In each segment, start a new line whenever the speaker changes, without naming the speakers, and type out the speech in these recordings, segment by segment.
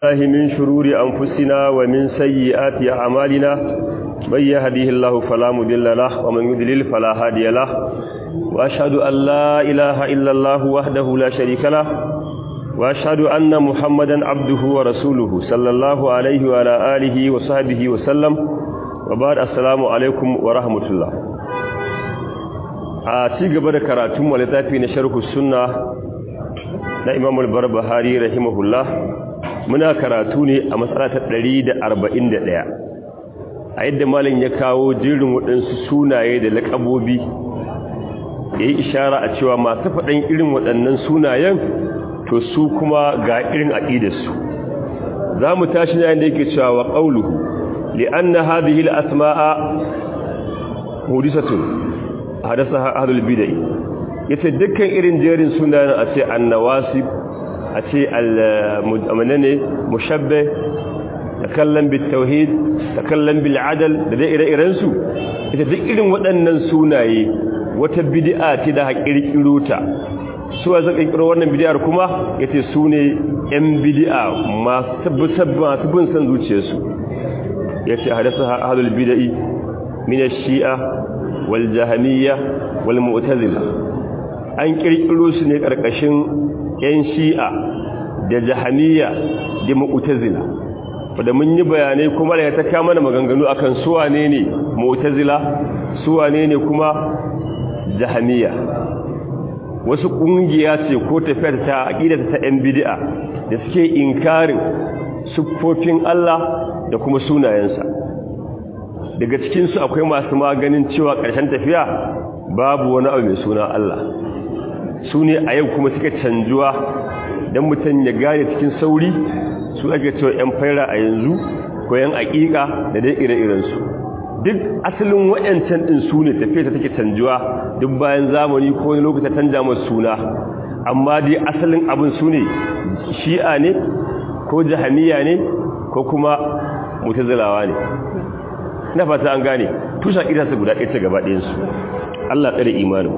الله من شرور أنفسنا ومن سيئات أعمالنا من يهديه الله فلا مضل له ومن يضلل فلا هادي له وأشهد أن لا إله إلا الله وحده لا شريك له وأشهد أن محمدا عبده ورسوله صلى الله عليه وعلى آله وصحبه وسلم وبعد السلام عليكم ورحمة الله a ci gaba da karatun wa littafi na sharhu sunna na Imam al-Barbahari rahimahullah muna karatu ne a matsala ta 141 a yadda malam ya kawo jirin waɗansu sunaye da laƙabobi ya yi ishara a cewa masu faɗin irin waɗannan sunayen to su kuma ga irin aƙidarsu za mu tashi na yadda yake cewa wa ƙauluhu li'anna hadhihi al-asma'a hudisatun hadasa ahlul bid'ah yace dukkan irin jerin sunayen a ce annawasib a ce al-mu'minane mushabbih takallam bit tauhid takallam bil adl da dai ire-iren su ita duk irin waɗannan sunaye wata bid'a ce da hakirkiro ta suwa zaka kirkiro wannan bid'ar kuma yace sune yan bid'a masu masu bin san zuciyarsu yace hadasa ahlul bid'ah min ash-shi'a wal jahmiyya wal mu'tazila an kirkiro su ne karkashin yan shi'a da jahmiyya da mu'tazila wanda mun yi bayanai kuma da ta kama da maganganu akan su wane ne mu'tazila su wane ne kuma jahmiyya wasu kungiya ce ko tafiyar ta aqida ta yan bid'a da suke inkarin siffofin Allah da kuma sunayensa daga cikinsu akwai masu maganin cewa ƙarshen tafiya babu wani abu mai suna Allah su ne a yau kuma suka canjuwa don mutum ya gane cikin sauri su ake cewa 'yan faira a yanzu ko 'yan aƙiƙa da dai ire-irensu duk asalin waɗancan ɗin su ne tafiya ta take canjuwa duk bayan zamani ko wani lokuta canja masu suna amma dai asalin abin su ne shi'a ne ko jahaniya ne ko kuma mutazilawa ne na fata an gane tushen idansa guda ɗaya ta gaba ɗayansu Allah tsare imanin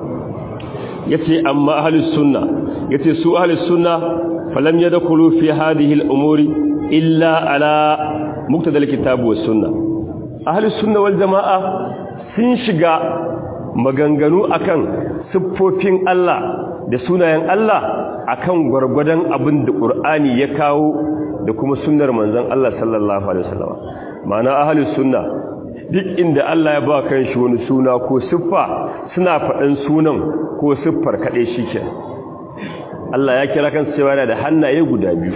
ya ce amma ahalus sunna ya ce su ahalus sunna falam ya dakulu fi hadhihi al'umuri illa ala muktadal kitabu was sunna ahalus sunna wal jama'a sun shiga maganganu akan siffofin Allah da sunayen Allah akan gwargwadon abin da Qur'ani ya kawo da kuma sunnar manzon Allah sallallahu alaihi wasallam ma'ana ahalus sunna duk inda Allah ya ba kan shi wani suna ko siffa suna faɗin sunan ko siffar kaɗai shi ke Allah ya kira kan cewa yana da hannaye guda biyu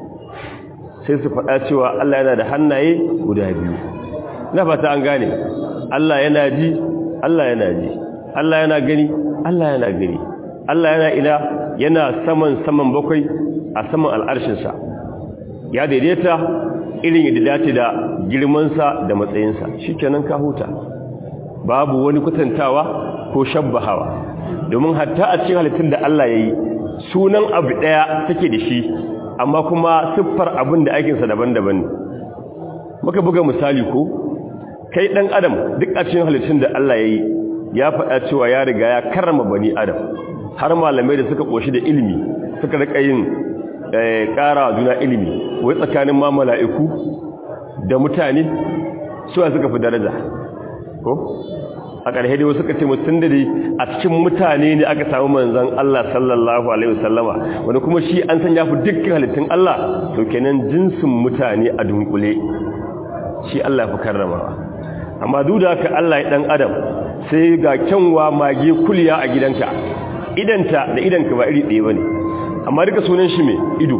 sai su faɗa cewa Allah yana da hannaye guda biyu na fata an gane Allah yana ji Allah yana ji Allah yana gani Allah yana gani Allah yana ina yana saman saman bakwai a saman al'arshinsa ya daidaita irin yadda dace da girmansa da matsayinsa shi kenan ka huta babu wani kwatantawa ko shabbahawa domin hatta a cikin halittun da Allah ya yi sunan abu ɗaya take da shi amma kuma siffar abin da aikinsa daban-daban ne muka buga misali ko kai ɗan adam duk a cikin halittun da Allah ya yi ya faɗa cewa ya riga ya karrama bani adam har malamai da suka ƙoshi da ilimi suka riƙa yin ƙara juna ilimi wai tsakanin ma mala'iku da mutane suwa suka fi daraja ko a ƙarshe dai wasu ka ce mutum da a cikin mutane ne aka samu manzan Allah sallallahu alaihi wasallama wani kuma shi an san ya fi dukkan halittun Allah to kenan jinsin mutane a dunkule shi Allah fi karramawa amma duk da haka Allah ya dan adam sai ga kyanwa mage kuliya a gidanka idanta da idanka ba iri ɗaya bane amma duka sunan shi mai ido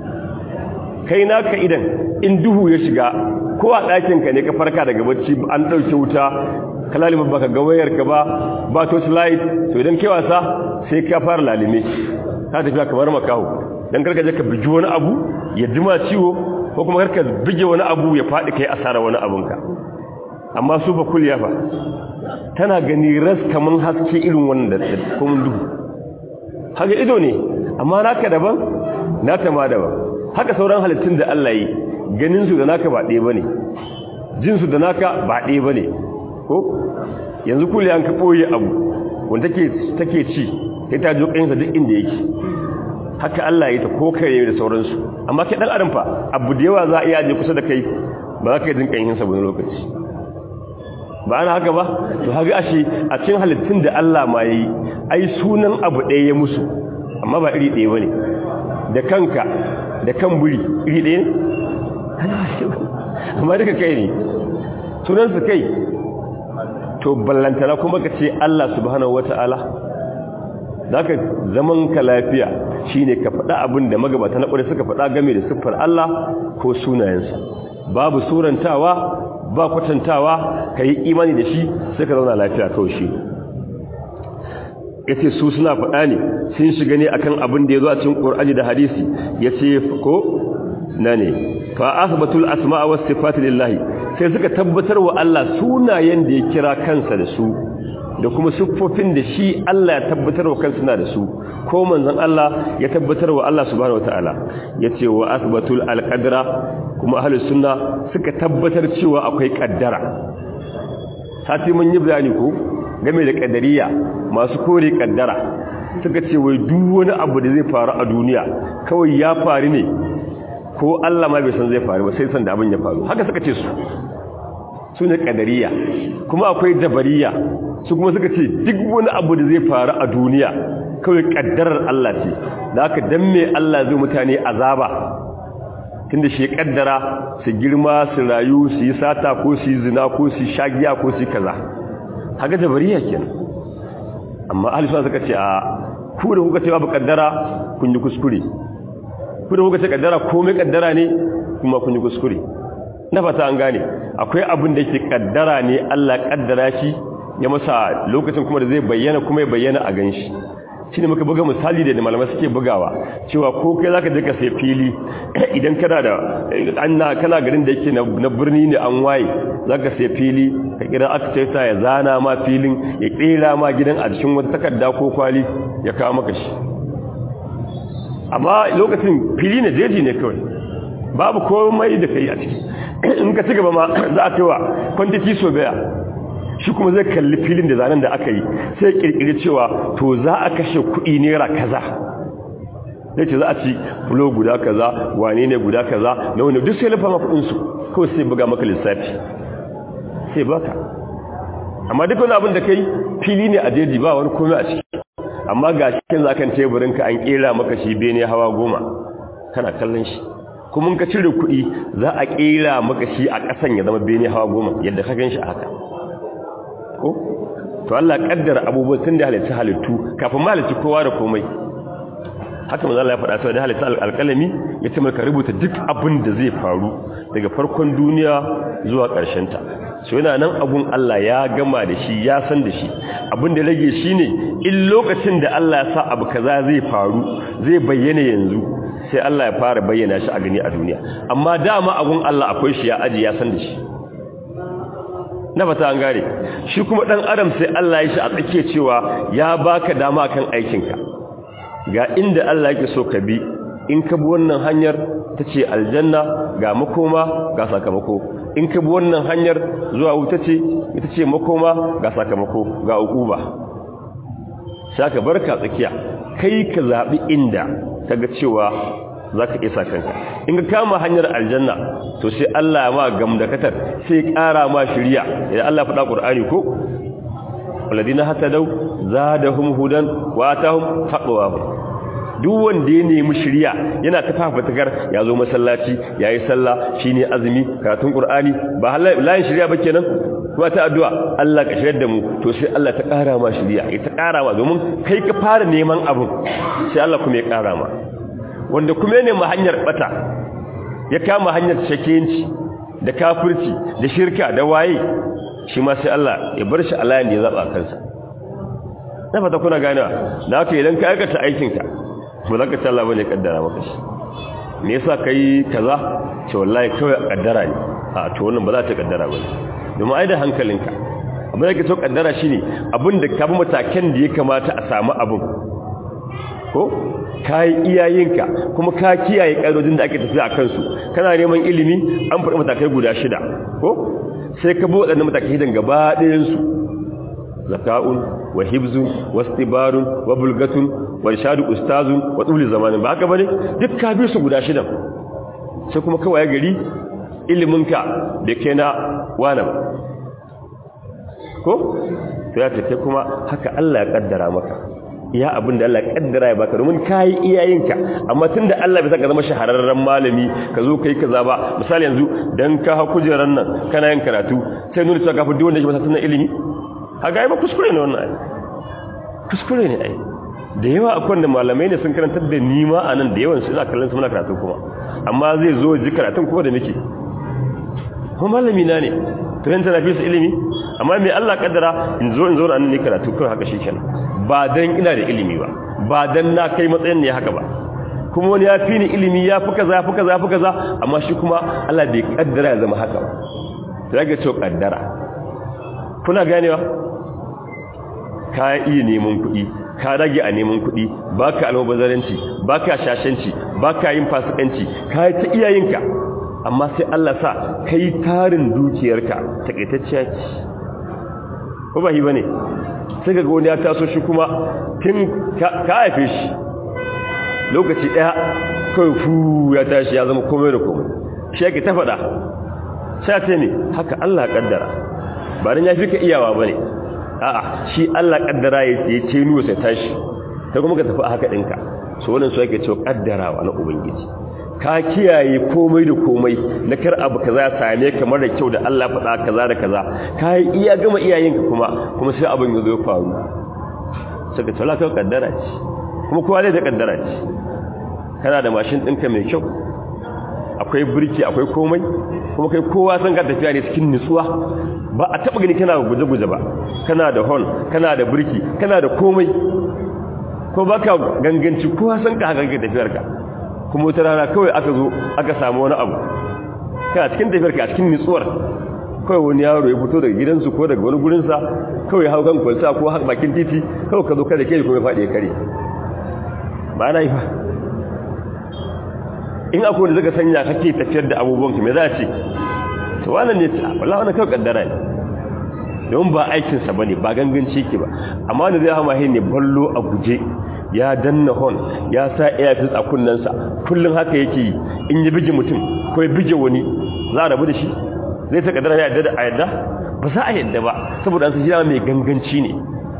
kai naka idan in duhu ya shiga ko a ɗakinka ne ka farka daga bacci an ɗauke wuta ka lalima baka ga wayarka ba ba torch light to idan kai wasa sai ka fara lalime ka tafiya kamar makaho dan karka je ka bigi wani abu ya jima ciwo ko kuma karka bige wani abu ya faɗi kai asara wani abunka amma su fa kulliya fa tana gani ras kaman haske irin wannan da kuma duhu haka ido ne amma naka daban nata ma daban haka sauran halittun da Allah yi ganin su da naka ba ɗaya bane jin su da naka ba ɗaya bane ko yanzu kulli an ka boye abu wanda take take ci sai ta jo kansa duk inda yake haka Allah ya yi ta ko kare da sauransu amma kai dan adam fa abu da yawa za a iya je kusa da kai ba za ka yi dinka yin sa wani lokaci ba ana haka ba to haka ashe a cikin halittun da Allah ma yi ai sunan abu ɗaya ya musu amma ba iri ɗaya bane da kanka da kan buri iri ɗaya ne amma duka kai ne sunan su kai to ballantana kuma ka ce Allah subhanahu wata'ala zaka zaman ka lafiya shine ka faɗa abin da magabata na ƙware suka faɗa game da siffar Allah ko sunayensa babu surantawa ba kwatantawa ka yi imani da shi sai ka zauna lafiya kawai shi ya ce su suna faɗa ne sun shiga ne akan abin da ya zo a cikin ƙur'ani da hadisi ya ce ko na ne fa asbatul asma'a was sifati lillahi sai suka tabbatar wa Allah sunayen da ya kira kansa da su da kuma siffofin da shi Allah ya tabbatar wa kansa na da su ko manzon Allah ya tabbatar wa Allah subhanahu wataala yace wa asbatul alqadra kuma ahlus sunna suka tabbatar cewa akwai kaddara sati mun yi bayani ko game da kadariya masu kore kaddara suka ce wai duk wani abu da zai faru a duniya kawai ya faru ne ko Allah ma bai san zai faru ba sai san da abin ya faru haka suka ce su su ne kadariya kuma akwai jabariya su kuma suka ce duk wani abu da zai faru a duniya kawai kaddarar Allah ce da haka dan me Allah zai mutane azaba tunda shi kaddara su girma su rayu su yi sata ko su yi zina ko su yi shagiya ko su yi kaza haka jabariya kenan amma ahli sunna suka ce a ku da kuka ce babu kaddara kun yi kuskure ku da kuka ce kaddara komai kaddara ne kuma kun yi kuskure na fata an gane akwai abin da yake kaddara ne Allah kaddara shi ya masa lokacin kuma da zai bayyana kuma ya bayyana a ganshi shine muka buga misali da malamai suke bugawa cewa ko kai zaka je ka sai fili idan kana da anna kana garin da yake na birni ne an waye zaka sai fili ka kira architect ya zana ma filin ya kera ma gidan a cikin wata takarda ko kwali ya kawo maka shi amma lokacin fili ne jeji ne kawai babu komai da kai a ciki in ka ci gaba ma za a cewa quantity so baya shi kuma zai kalli filin da zanen da aka yi sai kirkiri cewa to za a kashe kuɗi naira kaza zai ce za a ci fulo guda kaza wane ne guda kaza na wani duk sai lafa ma kuɗinsu kawai sai buga maka lissafi sai baka amma duk wani abin da kai fili ne a jeji ba wani komai a ciki amma ga shi za kan teburinka an kera maka shi bene hawa goma kana kallon shi kuma ka cire kuɗi za a kera maka shi a ƙasan ya zama bene hawa goma yadda ka gan shi a haka ko to Allah kaddara abubuwan tun da halitta halittu kafin ma halitta kowa da komai haka manzo Allah ya faɗa cewa da halitta alƙalami ya ce maka rubuta duk abin da zai faru daga farkon duniya zuwa ƙarshen ta so yana nan abun Allah ya gama da shi ya san da shi abin da rage shine in lokacin da Allah ya sa abu kaza zai faru zai bayyana yanzu sai Allah ya fara bayyana shi a gani a duniya amma dama abun Allah akwai shi ya aji ya san da shi na fata an gare shi kuma dan adam sai Allah ya shi a tsake cewa ya baka dama kan aikinka ga inda Allah yake so ka bi in ka bi wannan hanyar tace aljanna ga makoma ga sakamako in ka bi wannan hanyar zuwa wuta ce ita ce makoma ga sakamako ga ukuba saka barka tsakiya kai ka zabi inda kaga cewa za ka isa kanka in ka kama hanyar aljanna to sai Allah ma gamdakatar sai ƙara ma shirya idan Allah faɗa ƙur'ani ko waladina hatadau zadahum hudan wa atahum taqwahum duk wanda ya nemi shirya yana ta fafatakar ya zo masallaci yayi sallah shine azumi karatun qur'ani ba layin shirya ba kenan kuma ta addu'a Allah ka shiryar da mu to sai Allah ta ƙara ma shirya ya ta ƙara ma domin kai ka fara neman abun sai Allah kuma ya ƙara ma wanda kuma ne ma hanyar bata ya kama hanyar shakenci da kafirci da shirka da waye shi ma sai Allah ya bar shi a layin da ya zaba kansa na fata kuna ganewa da haka idan ka aikata aikinka ba za ka ci Allah bane kaddara maka shi me yasa kai kaza ce wallahi kawai kaddara ne a to wannan ba za ta kaddara bane domin ai da hankalinka abin da ke so kaddara shine abin da ka bi matakan da ya kamata a samu abin ko ka yi iyayenka kuma ka kiyaye ƙa'idojin da ake tafiya a kansu kana neman ilimi an faɗi matakai guda shida ko sai ka bi waɗannan matakai shidan gaba ɗayansu zaka'un wa hibzun wa stibarun wa bulgatun wa irshadu ustazun wa tuli zamanin ba haka bane duk ka bi su guda shidan sai kuma kawai gari iliminka da ke na wani ba ko to ya tafi kuma haka Allah ya kaddara maka iya abin da Allah ya kaddara ya baka domin kai iyayenka amma tunda Allah bai saka zama shahararren malami ka zo kai kaza ba misali yanzu dan ka ha kujeran nan kana yin karatu sai nuna cewa kafin duk wanda yake masa tunan ilimi haka ai ba kuskure ne wannan ai kuskure ne ai da yawa akwai da malamai ne sun karantar da nima a nan da yawan su ina kallon su muna karatu kuma amma zai zo ji karatun kuma da nake kuma malami na ne tunan tana fi su ilimi amma mai Allah kaddara in zo in zo nan ne karatu kawai haka shikenan ba dan ina da ilimi ba ba dan na kai matsayin ne haka ba kuma wani ya fi ni ilimi ya fi kaza ya fi kaza ya fi kaza amma shi kuma Allah bai kaddara ya zama haka ba sai ga cewa kaddara kuna ganewa ka iya neman kuɗi ka rage a neman kuɗi ba ka almubazaranci ba ka shashanci ba ka yin fasikanci ka yi ta iyayenka amma sai Allah sa ka yi tarin dukiyarka taƙaitacciya ce ko ba yi ba ne sai ga wani ya taso shi kuma tun ka haife shi lokaci ɗaya kawai fu ya tashi ya zama komai da komai shi yake ta faɗa sai ce ne haka Allah ƙaddara ba don ya fi ka iyawa ba ne a'a shi Allah kaddara ya ce ce nuwa sai tashi ta kuma ka tafi haka dinka so wannan su yake cewa kaddarawa na ubangiji ka kiyaye komai da komai na kar abu kaza same kamar da kyau da Allah faɗa kaza da kaza ka yi iya gama iyayenka kuma kuma sai abin ya zo faru saka tsala ka kaddara ce kuma kowa zai da kaddara ce kana da mashin ɗinka mai kyau akwai birki akwai komai kuma kai kowa san ka tafiya ne cikin nutsuwa ba a taba gani kana guje-guje ba kana da hon kana da birki kana da komai ko baka ganganci kowa san ka haka tafiyar ka kuma wata rana kawai aka zo aka samu wani abu kana cikin tafiyar ka a cikin nutsuwar kawai wani yaro ya fito daga gidansu ko daga wani gurinsa kawai hau kan kwalsa ko haka bakin titi kawai ka zo kada ke kuma ya faɗi ya kare ba na yi ba in akwai wanda zaka sanya kake tafiyar da abubuwanka me za a ce to wannan ne wallahi wannan kawai kaddara ne don ba aikin sa bane ba ganganci yake ba amma ne zai hama ne ballo a guje ya danna hon ya sa earpiece a kunnensa kullun haka yake yi in ya bige mutum ko ya bige wani za a rabu da shi zai ta kaddara ya yadda a yadda ba za a yadda ba saboda an san shi mai ganganci ne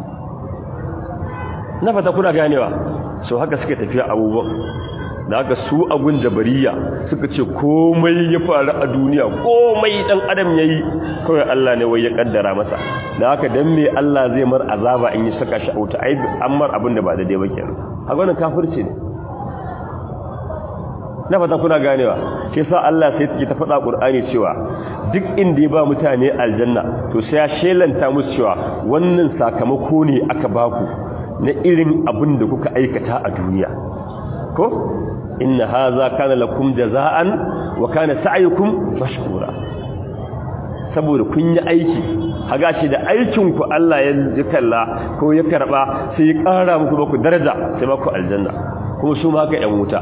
na fata kuna ganewa so haka suke tafiya abubuwan da haka su abun jabariya suka ce komai ya faru a duniya komai dan adam yayi kawai Allah ne wai ya kaddara masa da haka dan me Allah zai mar azaba in ya saka shi auta ai ammar abin da ba daidai ba kenan haka wannan kafirci ne na fata kuna ganewa shi yasa Allah sai take ta faɗa Qur'ani cewa duk inda ya ba mutane aljanna to sai ya shelanta musu cewa wannan sakamako ne aka baku na irin abin da kuka aikata a duniya ko inna haza kana lakum jazaan wa kana sa'yukum mashkura saboda kun yi aiki haga shi da aikin ku Allah ya kalla ko ya karba sai ya kara muku ba ku daraja sai ba ku aljanna kuma su ma ka yan wuta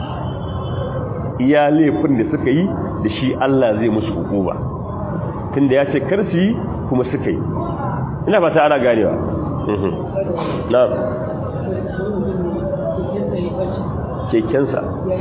iya laifin da suka yi da shi Allah zai musu hukuma tunda ya ce kar su yi kuma suka yi ina fata ana ganewa na'am kekensa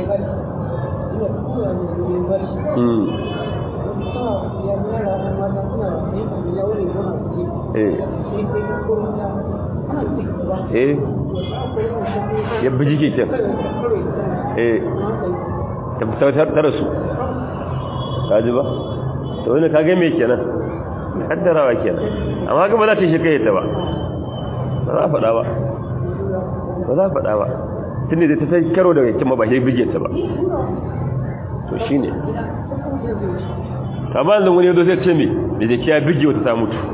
eh ya biji keken eh tabbatar da su kaji ba to wani kage mai kenan kaddarawa kenan amma ga ba za ta shi kai ta ba ba za a faɗa ba ba za a faɗa ba tun da ta sai karo daga kima ba shi bige ta ba to shi ne ta ba da wani yadda zai ce mai da jaki ya bige wata ta mutu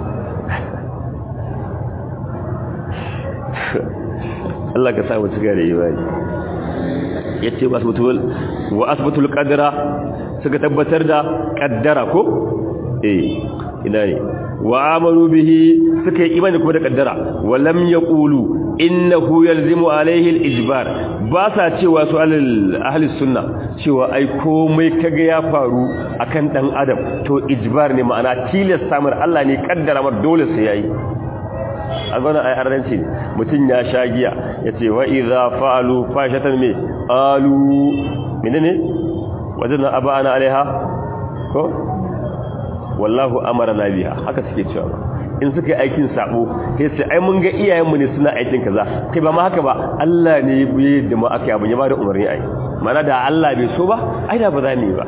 Allah ka samu ci gare imani ya ce wa asibitul kadara suka tabbatar da kaddara ko eh ina ne wa amaru bihi suka yi imani kuma da kaddara walam yaqulu innahu yalzimu alaihi al-ijbar ba sa cewa su ahli sunna cewa ai komai kaga ya faru akan dan adam to ijbar ne ma'ana tilas samar Allah ne kaddara mar dole sai yayi a gona ai arranci ne mutum ya sha giya ya ce wa idza fa'alu fashatan me alu menene wajen abana alaiha ko wallahu amarna biha haka suke cewa in suka yi aikin sabo kai sai ai mun ga iyayenmu ne suna aikin kaza kai ba ma haka ba Allah ne ya da mu aka abin ya ba da umarni ai mana da Allah bai so ba ai da ba za mu yi ba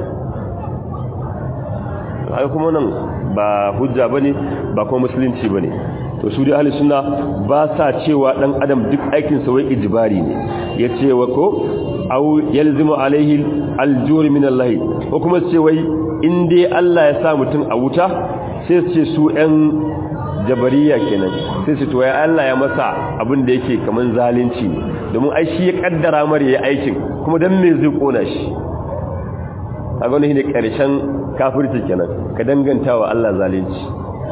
ai kuma nan ba hujja bane ba kuma musulunci bane to su dai ahli sunna ba sa cewa dan adam duk aikin sa wai ijbari ne yace wa ko aw yalzimu alaihi aljur min Allah ko kuma ce wai in dai Allah ya sa mutum a wuta sai su ce su ɗan jabariya kenan sai su to ya Allah ya masa abin da yake kaman zalunci domin ai shi ya kaddara mar yayi aikin kuma dan me zai kona shi kaga ne ne karshen kafirci kenan ka danganta wa Allah zalunci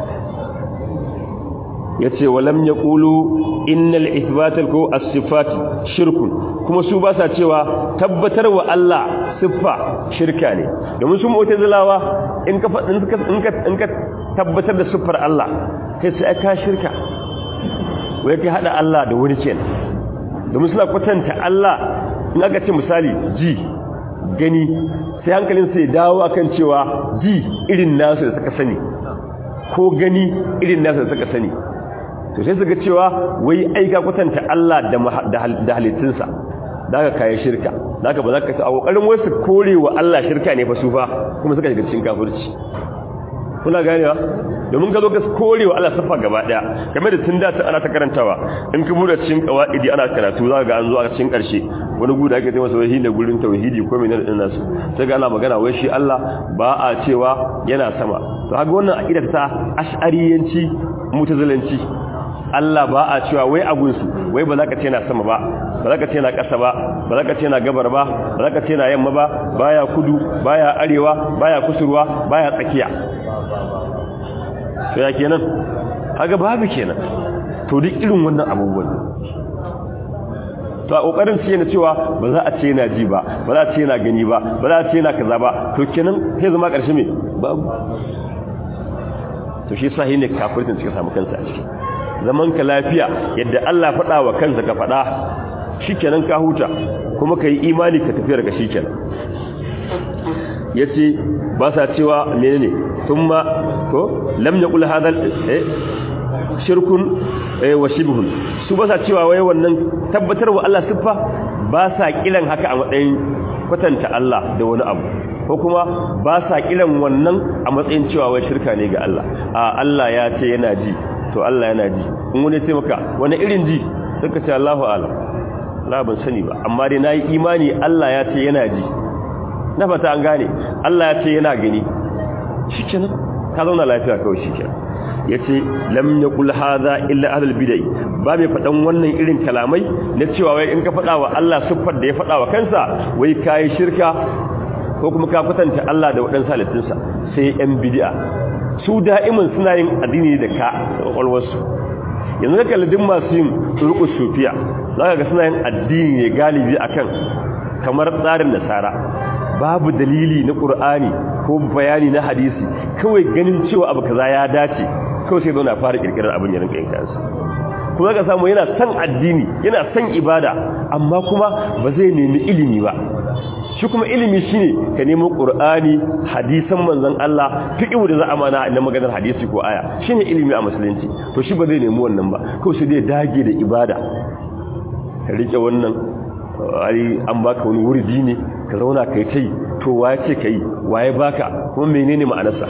yace walam yaqulu innal ithbatal ko as-sifat shirkun kuma su ba sa cewa tabbatar wa Allah siffa shirka ne domin su mu'tazilawa in ka in ka in ka tabbatar da siffar Allah kai sai ka shirka wai kai hada Allah da wani kenan domin suna kwatanta Allah in aka ce misali ji gani sai hankalin sai dawo akan cewa ji irin nasu da suka sani ko gani irin nasu da suka sani to sai suka cewa wai aika kwatanta Allah da halittunsa daga kayan shirka daga ba za ka a kokarin wasu korewa Allah shirka ne fa su fa kuma suka shiga cikin kafirci kuna ganewa domin ka zo ka korewa Allah safa gaba daya game da tun da ta ana ta karantawa in ka bude cikin qawaidi ana karatu za ga an zo a cikin karshe wani guda ake ce masa wai da gurin tauhidi ko menene din nasu sai ga ana magana wai shi Allah ba a cewa yana sama to haka wannan aqida ta ash'ariyanci mutazilanci Allah ba a cewa wai abunsu wai ba za ka ce na sama ba ba za ka ce na ƙasa ba ba za ka ce na gabar ba ba za ka ce na yamma ba baya kudu baya arewa baya kusurwa baya tsakiya to ya kenan haka babu kenan to duk irin wannan abubuwan to a kokarin ce na cewa ba za a ce na ji ba ba za a ce na gani ba ba za a ce na kaza ba to kenan sai zama ƙarshe me babu to shi sahi ne kafirtin suka samu kansa a ciki zaman ka lafiya yadda Allah faɗa wa kansa ka faɗa shikenan ka huta kuma kai imani ka tafi daga shikenan yace ba sa cewa menene thumma ko lam yaqul hadha eh shirkun eh wa shibhun su ba sa cewa wai wannan tabbatar wa Allah siffa ba sa kiran haka a matsayin kwatanta Allah da wani abu ko kuma ba sa kiran wannan a matsayin cewa wai shirka ne ga Allah a Allah ya ce yana ji to Allah yana ji in wani ce maka wani irin ji suka ce Allahu alam la ban sani ba amma dai nayi imani Allah ya ce yana ji na fata an gane Allah ya ce yana gani shikenan ka zauna lafiya kawai shikenan yace lam yaqul hadha illa ahlul bid'ah ba mai fadan wannan irin kalamai na cewa wai in ka fada wa Allah siffar da ya fada wa kansa wai kai shirka ko kuma ka kwatanta Allah da wadansu halittunsa sai yan bid'a su da'iman suna yin addini da ka kwakwalwarsu yanzu ka kalli masu yin turkus sufiya za ka ga suna yin addini ne galibi akan kamar tsarin nasara babu dalili na ƙur'ani ko bayani na hadisi kawai ganin cewa abu kaza ya dace kawai sai zauna fara kirkirar abin yarin kayan kansa kuma ka samu yana son addini yana son ibada amma kuma ba zai nemi ilimi ba shi kuma ilimi shine ka nemo qur'ani hadisan manzon Allah fiqhu da za a mana na maganar hadisi ko aya shine ilimi a musulunci to shi ba zai nemi wannan ba kawai sai dai dage da ibada ka rike wannan ai an baka wani wurdi ne ka zauna kai tai to waye ce kai waye baka kuma menene ma'anarsa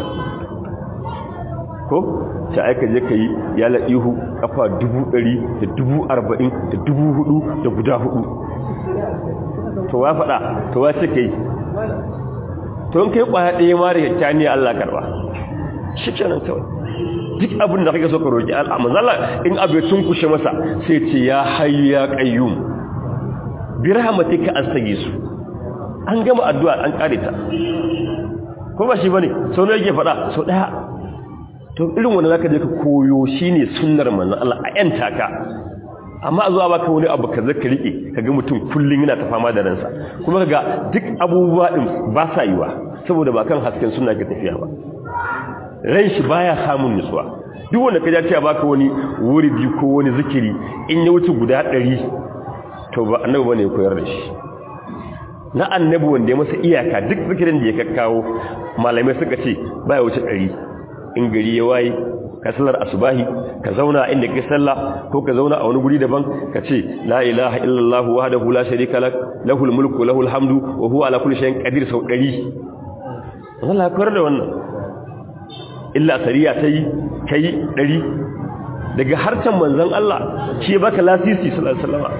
ko ta aika je kai ya laihu kafa 100 da 40 da 4000 da guda hudu to wa faɗa to wa ce kai to in kai kwaya ɗaya ma da kyakkyani Allah karba shi kenan kawai duk abin da kake so ka roki Allah manzala in abu ya tunkushe masa sai ce ya hayyu ya qayyum bi rahmatika astaghis an gama addu'a an kare ta ko ba shi bane sau ne yake faɗa sau daya to irin wanda zaka je ka koyo shine sunnar manzon Allah a yanta ka amma zuwa baka wani abu ka zaka rike kaga mutum kullun yana ta fama da ransa kuma kaga duk abubuwa din ba sa yiwa saboda ba kan hasken sunna ke tafiya ba ran shi baya samun nutsuwa duk wanda ka ce baka wani wuridi ko wani zikiri in ya wuce guda 100 to ba annabi bane ya koyar da shi na annabi wanda ya masa iyaka duk zikirin da ya kakkawo malamai suka ce baya wuce 100 in gari ya waye ka sallar asubahi ka zauna inda kai sallah ko ka zauna a wani guri daban ka ce la ilaha illallah wahdahu la sharika lak lahul mulku lahul hamdu wa huwa ala kulli shay'in qadir sau 100 Allah ya koyar da wannan illa sariya tayi kai 100 daga harcan manzon Allah shi baka lasisi sallallahu alaihi wasallam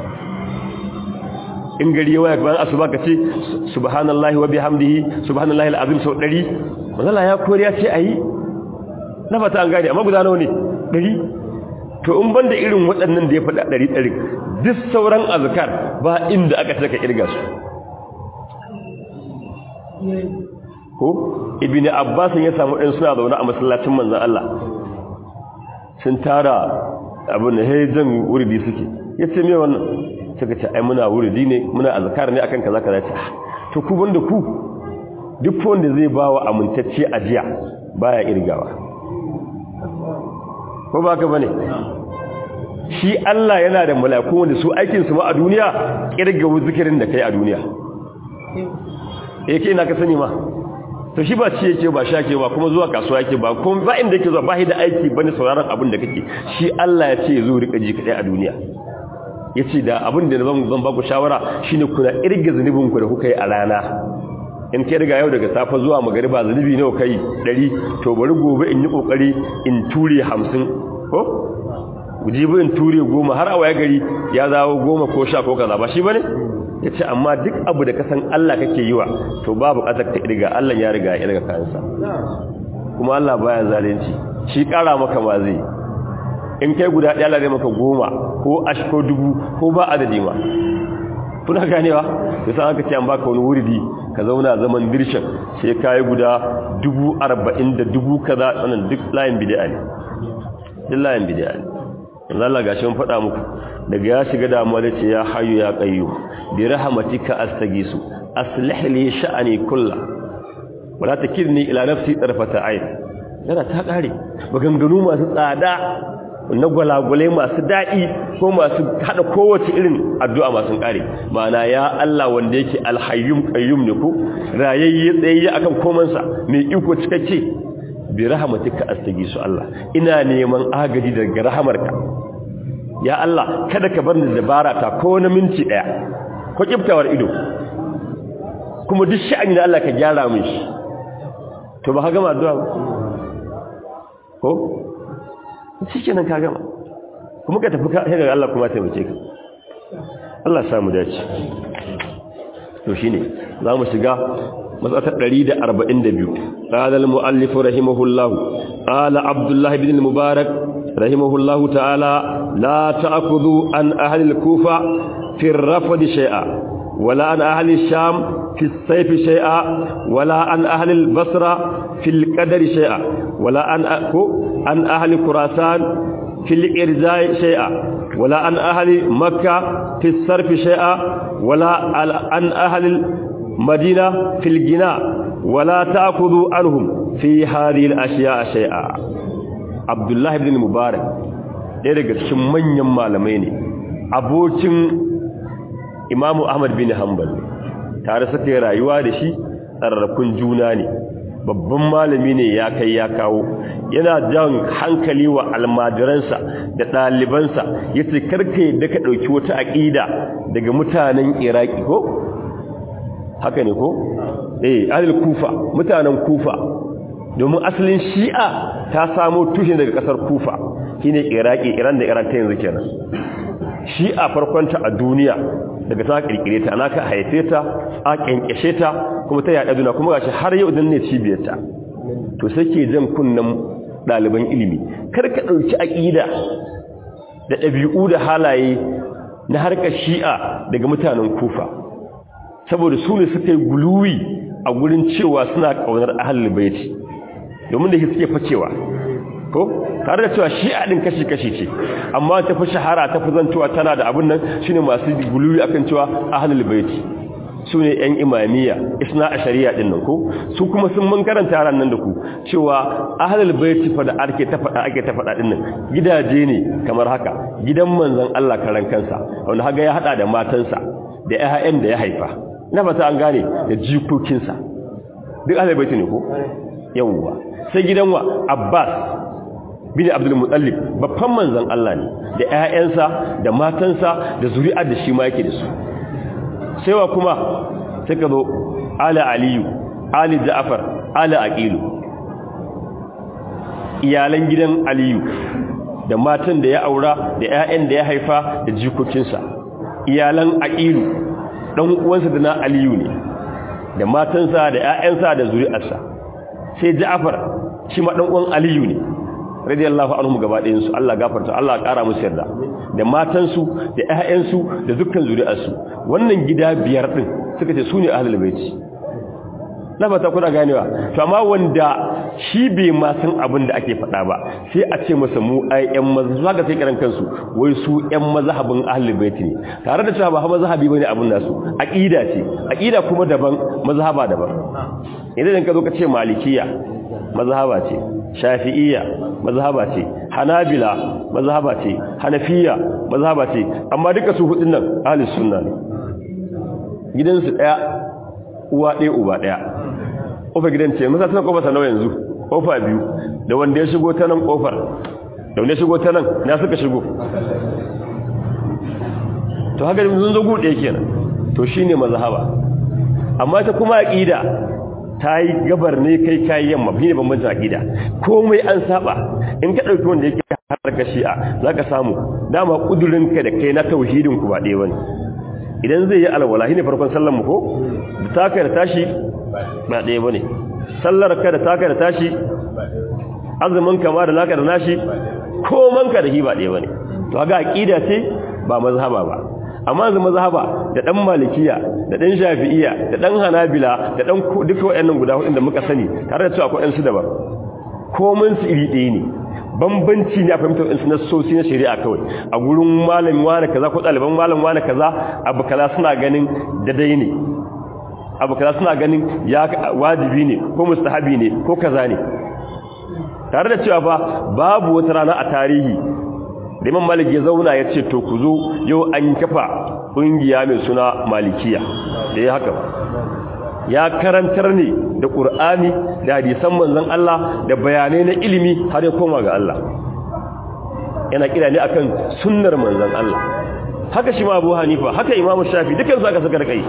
in gari ya waya bayan asuba ka ce subhanallahi wa bihamdihi subhanallahi alazim sau 100 manzon Allah ya koyar ya ce ayi na fata an gane amma guda nawa ne ɗari to in banda irin waɗannan da ya faɗa ɗari ɗari duk sauran azkar ba inda aka taka kirga su ko ibn abbas ya samu ɗin suna zaune a masallacin manzon Allah sun tara abin da hejjan wuridi suke yace me wannan suka ce ai muna wuridi ne muna azkar ne akan kaza kaza ce to ku banda ku duk wanda zai bawa amintacce ajiya baya irgawa ko ba ka bane shi Allah yana da mala'iku wanda su aikin su ma a duniya kirga zikirin da kai a duniya yake ina ka sani ma to shi ba ci yake ba shake ba kuma zuwa kasuwa yake ba kuma ba inda yake zuwa ba da aiki bane sauraron abin da kake shi Allah ya ce zo rika ji kadai a duniya yace da abin da zan zan ba ku shawara shine kuna irga zanubin ku da kuka yi a rana in kai riga yau daga safa zuwa magariba zanubi nawa kai 100 to bari gobe in yi kokari in ture 50 ko gujibi in ture 10 har a waya gari ya zawo 10 ko 10 ko kaza ba shi bane yace amma duk abu da ka san Allah kake yiwa to babu kasar ta riga Allah ya riga ya riga kansa kuma Allah baya zalunci shi kara maka ma zai in kai guda ɗaya Allah zai maka 10 ko ash ko dubu ko ba adadi ma kuna ganewa yasa aka ce an baka wani wuridi ka zauna zaman dirshin sai kai guda dubu arba'in da dubu kaza wannan duk layin bid'a ne duk layin bid'a ne yanzu Allah gashi mun faɗa muku daga ya shiga damuwa da ce ya hayyu ya qayyum bi rahmatika astagisu aslih li sha'ani kullu wala takirni ila nafsi tarfata ayn yana ta kare maganganu masu tsada na gwalagwale masu daɗi ko masu haɗa kowace irin addu'a masu ƙare mana ya Allah wanda yake alhayyum ƙayyum ne ku rayayye tsayayye akan komansa mai iko cikakke bi rahmatika astagisu Allah ina neman agaji daga rahamarka ya Allah kada ka bar ni dabara ta ko na minti ɗaya ko kiftawar ido kuma duk sha'ani da Allah ka gyara min shi to ba ka gama addu'a ba ko shi nan ka gama kuma ka tafi ka ga Allah kuma taimake ka Allah ya samu dace to shine za mu shiga matsatar 142 qala al muallif rahimahullah qala abdullah ibn al mubarak rahimahullah ta'ala la ta'khudhu an ahli al kufa fi ar rafd shay'a ولا عن أهل الشام في السيف شيئا ولا عن أهل البصرة في القدر شيئا ولا عن عن أهل خراسان في الإرجاء شيئا ولا عن أهل مكة في الصرف شيئا ولا عن أهل المدينة في الجناء ولا تأخذوا عنهم في هذه الأشياء شيئا عبد الله بن المبارك ɗaya daga cikin manyan malamai ne abokin imamu ahmad bin hanbal tare suka yi rayuwa da shi tsarrakun juna ne babban malami ne ya kai ya kawo yana jan hankali wa almajiransa da ɗalibansa ya ce karka yadda ka ɗauki wata aƙida daga mutanen iraki ko? haka ne ko? eh alil kufa mutanen kufa domin asalin shi'a ta samo tushe daga ƙasar kufa shine iraki iran da iran ta yanzu kenan shi'a farkonta a duniya daga ta kirkire ta ana ka haife ta a kyankyashe ta kuma ta yaɗa duna kuma gashi har yau dan ne cibiyarta to sai ke jan kunnan ɗaliban ilimi kar ka ɗauki aƙida da ɗabi'u da halaye na harkar shi'a daga mutanen kufa saboda su ne suka yi guluwi a gurin cewa suna ƙaunar ahalul baiti domin da shi suke facewa ko tare da cewa shi'a din kashi-kashi ce amma ta fi shahara ta fi zantowa tana da abin nan shine masu guluwi akan cewa ahlul baiti su ne ‘yan imamiyya isna a shari'a ɗin nan ko su kuma sun mun karanta ran nan da ku cewa ahalal baiti fa da ake ta faɗa ake ta faɗa ɗin nan gidaje ne kamar haka gidan manzon Allah karan kansa wanda haga ya haɗa da matansa da ‘ya'yan da ya haifa na fata an gane da jikokinsa duk ahalal baiti ne ko yawwa sai gidan wa Abbas bin Abdul Muttalib babban manzon Allah ne da ƴaƴansa da matansa da zuri'ar da shi ma yake da su sai wa kuma sai ka zo ala aliyu ali ja'far ala aqilu iyalan gidan aliyu da matan da ya aura da ƴaƴan da ya haifa da jikokinsa iyalan aqilu dan uwansa da na aliyu ne da matansa da ƴaƴansa da zuri'arsa sai ja'far shi ma dan uwan aliyu ne radiyallahu anhum gaba ɗayan su Allah gafarta Allah ya ƙara musu yarda da matansu da ƴaƴansu da dukkan zuri'arsu wannan gida biyar din suka ce sune ahlul baiti na ba ta kuna ganewa to amma wanda shi bai ma san abin da ake faɗa ba sai a ce masa mu ai ƴan mazhaba ga sai kiran kansu wai su ƴan mazhabin ahlul baiti ne tare da cewa ba mazhabi bane abin nasu aqida ce aqida kuma daban mazhaba daban idan ka zo ka ce malikiya mazhaba ce shafi'iyya mazhaba ce hanabila mazhaba ce hanafiya mazhaba ce amma duka su hudun nan ahlus sunna ne gidansu daya uwa daya uba daya kofar gidan ce masa tana kofar nawa yanzu kofa biyu da wanda ya shigo ta nan kofar da wanda ya shigo ta nan na suka shigo to haka mun zo gude kenan to shine mazhaba amma ta kuma aqida ta yi gabar ne kai kayi yamma bi ne bambancin aƙida komai an saba in ka ɗauki wanda yake harkar shi'a za ka samu dama ƙudurinka da kai na tauhidin ku ba ɗaya wani idan zai yi alwala shi ne farkon sallar mu ko da taka da tashi ba ɗaya ba ne sallar ka da taka da tashi azumin ka ma da naka da nashi koman ka da shi ba ɗaya ba ne to haka aƙida ce ba mazhaba ba amma yanzu mazhaba da dan malikiya da dan shafi'iya da dan hanabila da dan duka wayannan guda hudun da muka sani tare da cewa akwai ɗansu daban komai su iri ɗaya ne bambanci ne a fahimtar ɗansu na sosi na shari'a kawai a gurin malamin wani kaza ko ɗaliban malamin wani kaza abu kaza suna ganin daidai ne abu kaza suna ganin ya wajibi ne ko mustahabi ne ko kaza ne tare da cewa fa babu wata rana a tarihi da imam malik ya zauna ya ce to ku zo yau an kafa ƙungiya mai suna malikiya da ya haka ya karantar ne da ƙur'ani da hadisan manzon Allah da bayanai na ilimi har ya koma ga Allah yana kira ne akan sunnar manzon Allah haka shi ma Abu Hanifa haka Imam Shafi dukansu aka saka kai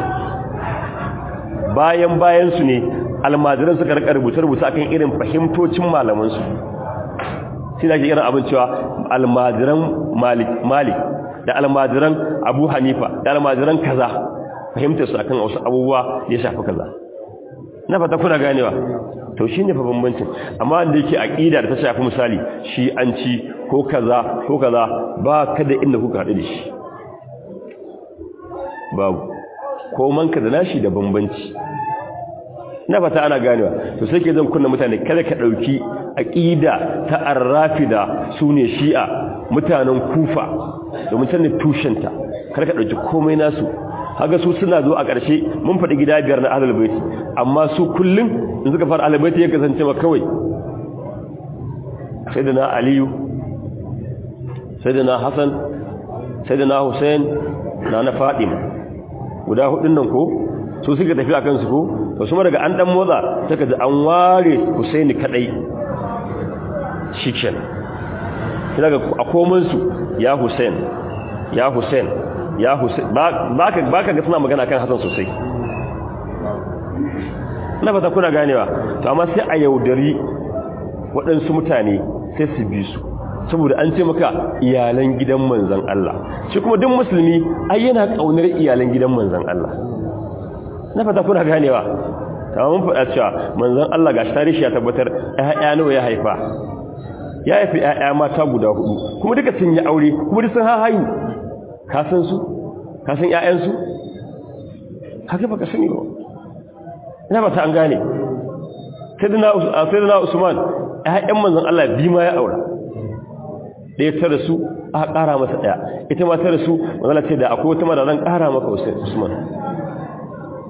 bayan bayan su ne almajiran suka rika rubuce-rubuce akan irin fahimtocin malaman su shi da ke irin abin cewa almajiran malik da almajiran abu hanifa da almajiran kaza fahimtar su akan wasu abubuwa ya shafi kaza na fata kuna ganewa to shi ne fa bambancin amma da yake aƙida da ta shafi misali shi an ci ko kaza ko kaza ba kada inda kuka haɗu da shi babu ko manka da nashi da bambanci na fata ana ganewa to sai ke zan kunna mutane kada ka dauki aqida ta arrafida sune shi'a mutanen kufa domin can ne tushenta kada ka dauki komai nasu haga su suna zo a ƙarshe mun faɗi gida biyar na ahlul bait amma su kullun in suka fara ahlul bait ya kasance ma kawai sayyidina aliyu sayyidina hasan sayyidina husain na na fatima guda hudun nan ko su suka tafi akan su ko to kuma daga an dan motsa saka ji an ware Husaini kadai shiken daga a koman su ya Husain ya Husain ya Husain baka baka ga suna magana kan Hassan sosai na fata kuna ganewa to amma sai a yaudari waɗansu mutane sai su bi su saboda an ce maka iyalan gidan manzon Allah shi kuma duk musulmi ai yana kaunar iyalan gidan manzon Allah na fata kuna ganewa ta mun faɗa cewa manzon Allah gashi tarihi ya tabbatar ƴaƴa nawa ya haifa ya haifi ƴaƴa mata guda hudu kuma duka sun yi aure kuma duk sun hahayu ka san su ka san ƴaƴan su haka baka sani ba ina ba ta an gane sayyidina sayyidina Usman ƴaƴan manzon Allah bi ma ya aura ɗaya ta rasu aka ƙara masa ɗaya ita ma ta rasu manzon Allah ce da akwai wata ma da zan ƙara maka Usman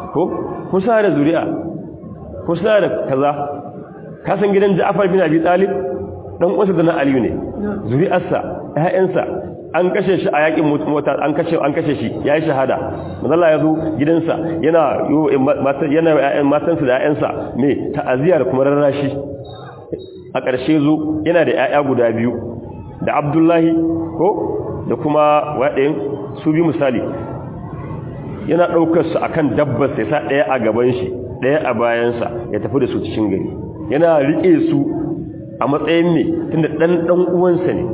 ko kun sa da zuri'a kun sa da kaza ka san gidan Ja'far bin Abi Talib dan uwansa da na Aliyu ne zuri'arsa ƴaƴansa an kashe shi a yakin mota an kashe an kashe shi yayi shahada manzala ya zo gidansa yana yana ƴaƴan matansa da ƴaƴansa me ta'aziya da kuma rarrashi a ƙarshe zo yana da ƴaƴa guda biyu da Abdullahi ko da kuma waɗayin su bi misali yana ɗaukar su akan dabbar sai sa ɗaya a gaban shi ɗaya a bayansa ya tafi da su cikin gari yana riƙe su a matsayin me tunda ɗan ɗan uwansa ne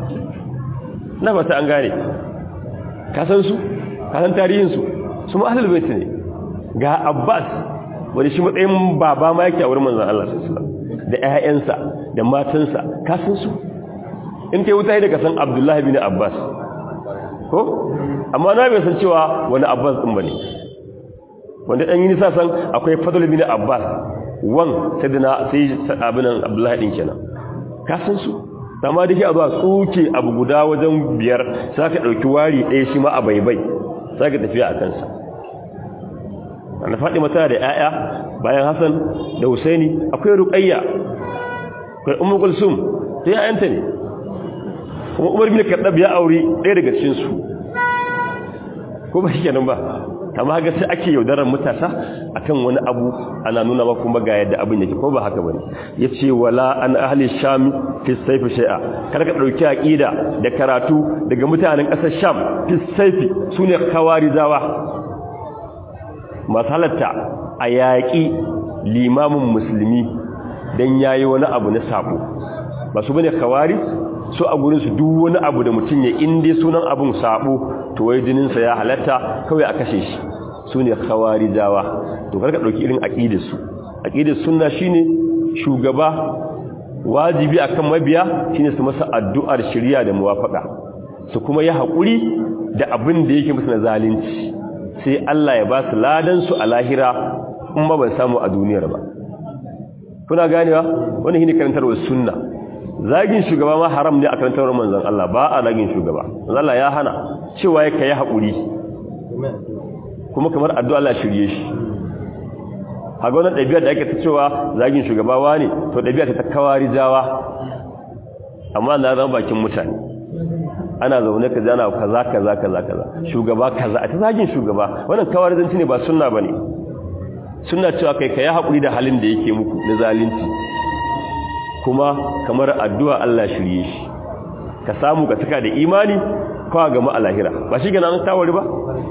na fata an gane kasan su kasan tarihinsu su ma'ahalar baiti ne ga abbas wani shi matsayin baba ma yake a wurin manzan Allah sallallahu da ƴaƴansa da matansa kasan su in kai wuta da kasan abdullahi bin abbas ko amma na bai san cewa wani abbas din bane wanda dan yi nisa san akwai fadl bin abbas wan sayyidina sai abinan abdullahi din kenan kasan su amma da ke a zuwa tsuke abu guda wajen biyar za ka ɗauki wari ɗaya shi ma a baibai za ka tafiya a kansa na faɗi mata da ‘ya'ya bayan hassan da husaini akwai ruƙayya akwai umar kulsum ta ‘ya'yanta ne kuma umar bin kaɗab ya auri ɗaya daga cikinsu ko ba shi kenan ba amma haka sai ake yaudarar matasa akan wani abu ana nuna ba kuma ga yadda abin yake ko ba haka bane yace wala an ahli sham fi sayf shay'a kar ka dauki aqida da karatu daga mutanen kasar sham fi sayf sune kawarizawa masalatta a yaki limamin musulmi dan yayi wani abu na sabo ba su bane kawari su a gurin su duk wani abu da mutum ya inde sunan abun sabo to wai jininsa ya halatta kawai a kashe shi su ne khawarijawa to karka ɗauki irin aƙidarsu aƙidar sunna shine shugaba wajibi akan mabiya shine su masa addu'ar shirya da muwafaka su kuma yi haƙuri da abin da yake musu na zalunci sai Allah ya ba su ladan su a lahira in ba ban samu a duniyar ba kuna ganewa wannan shine karantarwar sunna zagin shugaba ma haram ne a karantarwar manzon Allah ba a zagin shugaba manzon Allah ya hana cewa ya kai haƙuri kuma kamar addu'a Allah shirye shi haga wannan ɗabi'ar da ake ta cewa zagin shugabawa ne to ɗabi'a ta kawari jawa amma na zama bakin mutane ana zaune ka jana kaza kaza kaza kaza shugaba kaza a ta zagin shugaba wannan kawari zanci ne ba sunna bane sunna cewa kai kai haƙuri da halin da yake muku na zalunci kuma kamar addu'a Allah shirye shi ka samu ka tuka da imani kawa gama a lahira ba shi gana an tawari ba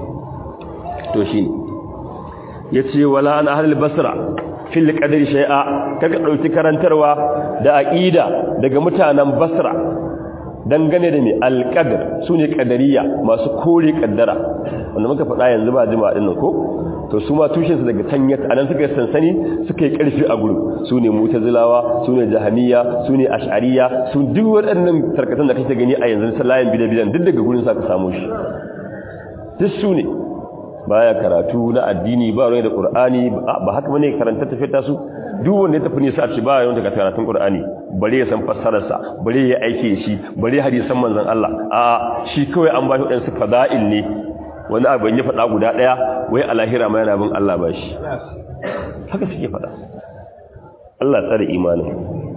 to shi ne ya ce wala an ahalar basra fil ƙadar shai'a kaka ɗauki karantarwa da aƙida daga mutanen basra dangane da mai alƙadar su ne ƙadariya masu kore ƙaddara wanda muka faɗa yanzu ba jima ɗin ko to su ma tushensu daga tanyat a nan suka yi sansani suka yi ƙarfi a gudu su ne mutazilawa su ne jahaniya su ne ashariya su duk waɗannan tarkatan da kake gani a yanzu layin bidan-bidan duk daga gurin sa ka samu shi duk su ne baya karatu na addini ba ruwa da qur'ani ba haka bane karanta tafiyar su duk wanda ya tafi ne sa ce ba yawan daga karatun qur'ani bare ya san fassarar sa bare ya aike shi bare hadisan manzon Allah a shi kawai an ba shi wadansu fada'il ne wani abu ya faɗa guda ɗaya wai a lahira ma yana bin Allah ba shi haka suke faɗa Allah tsare imanin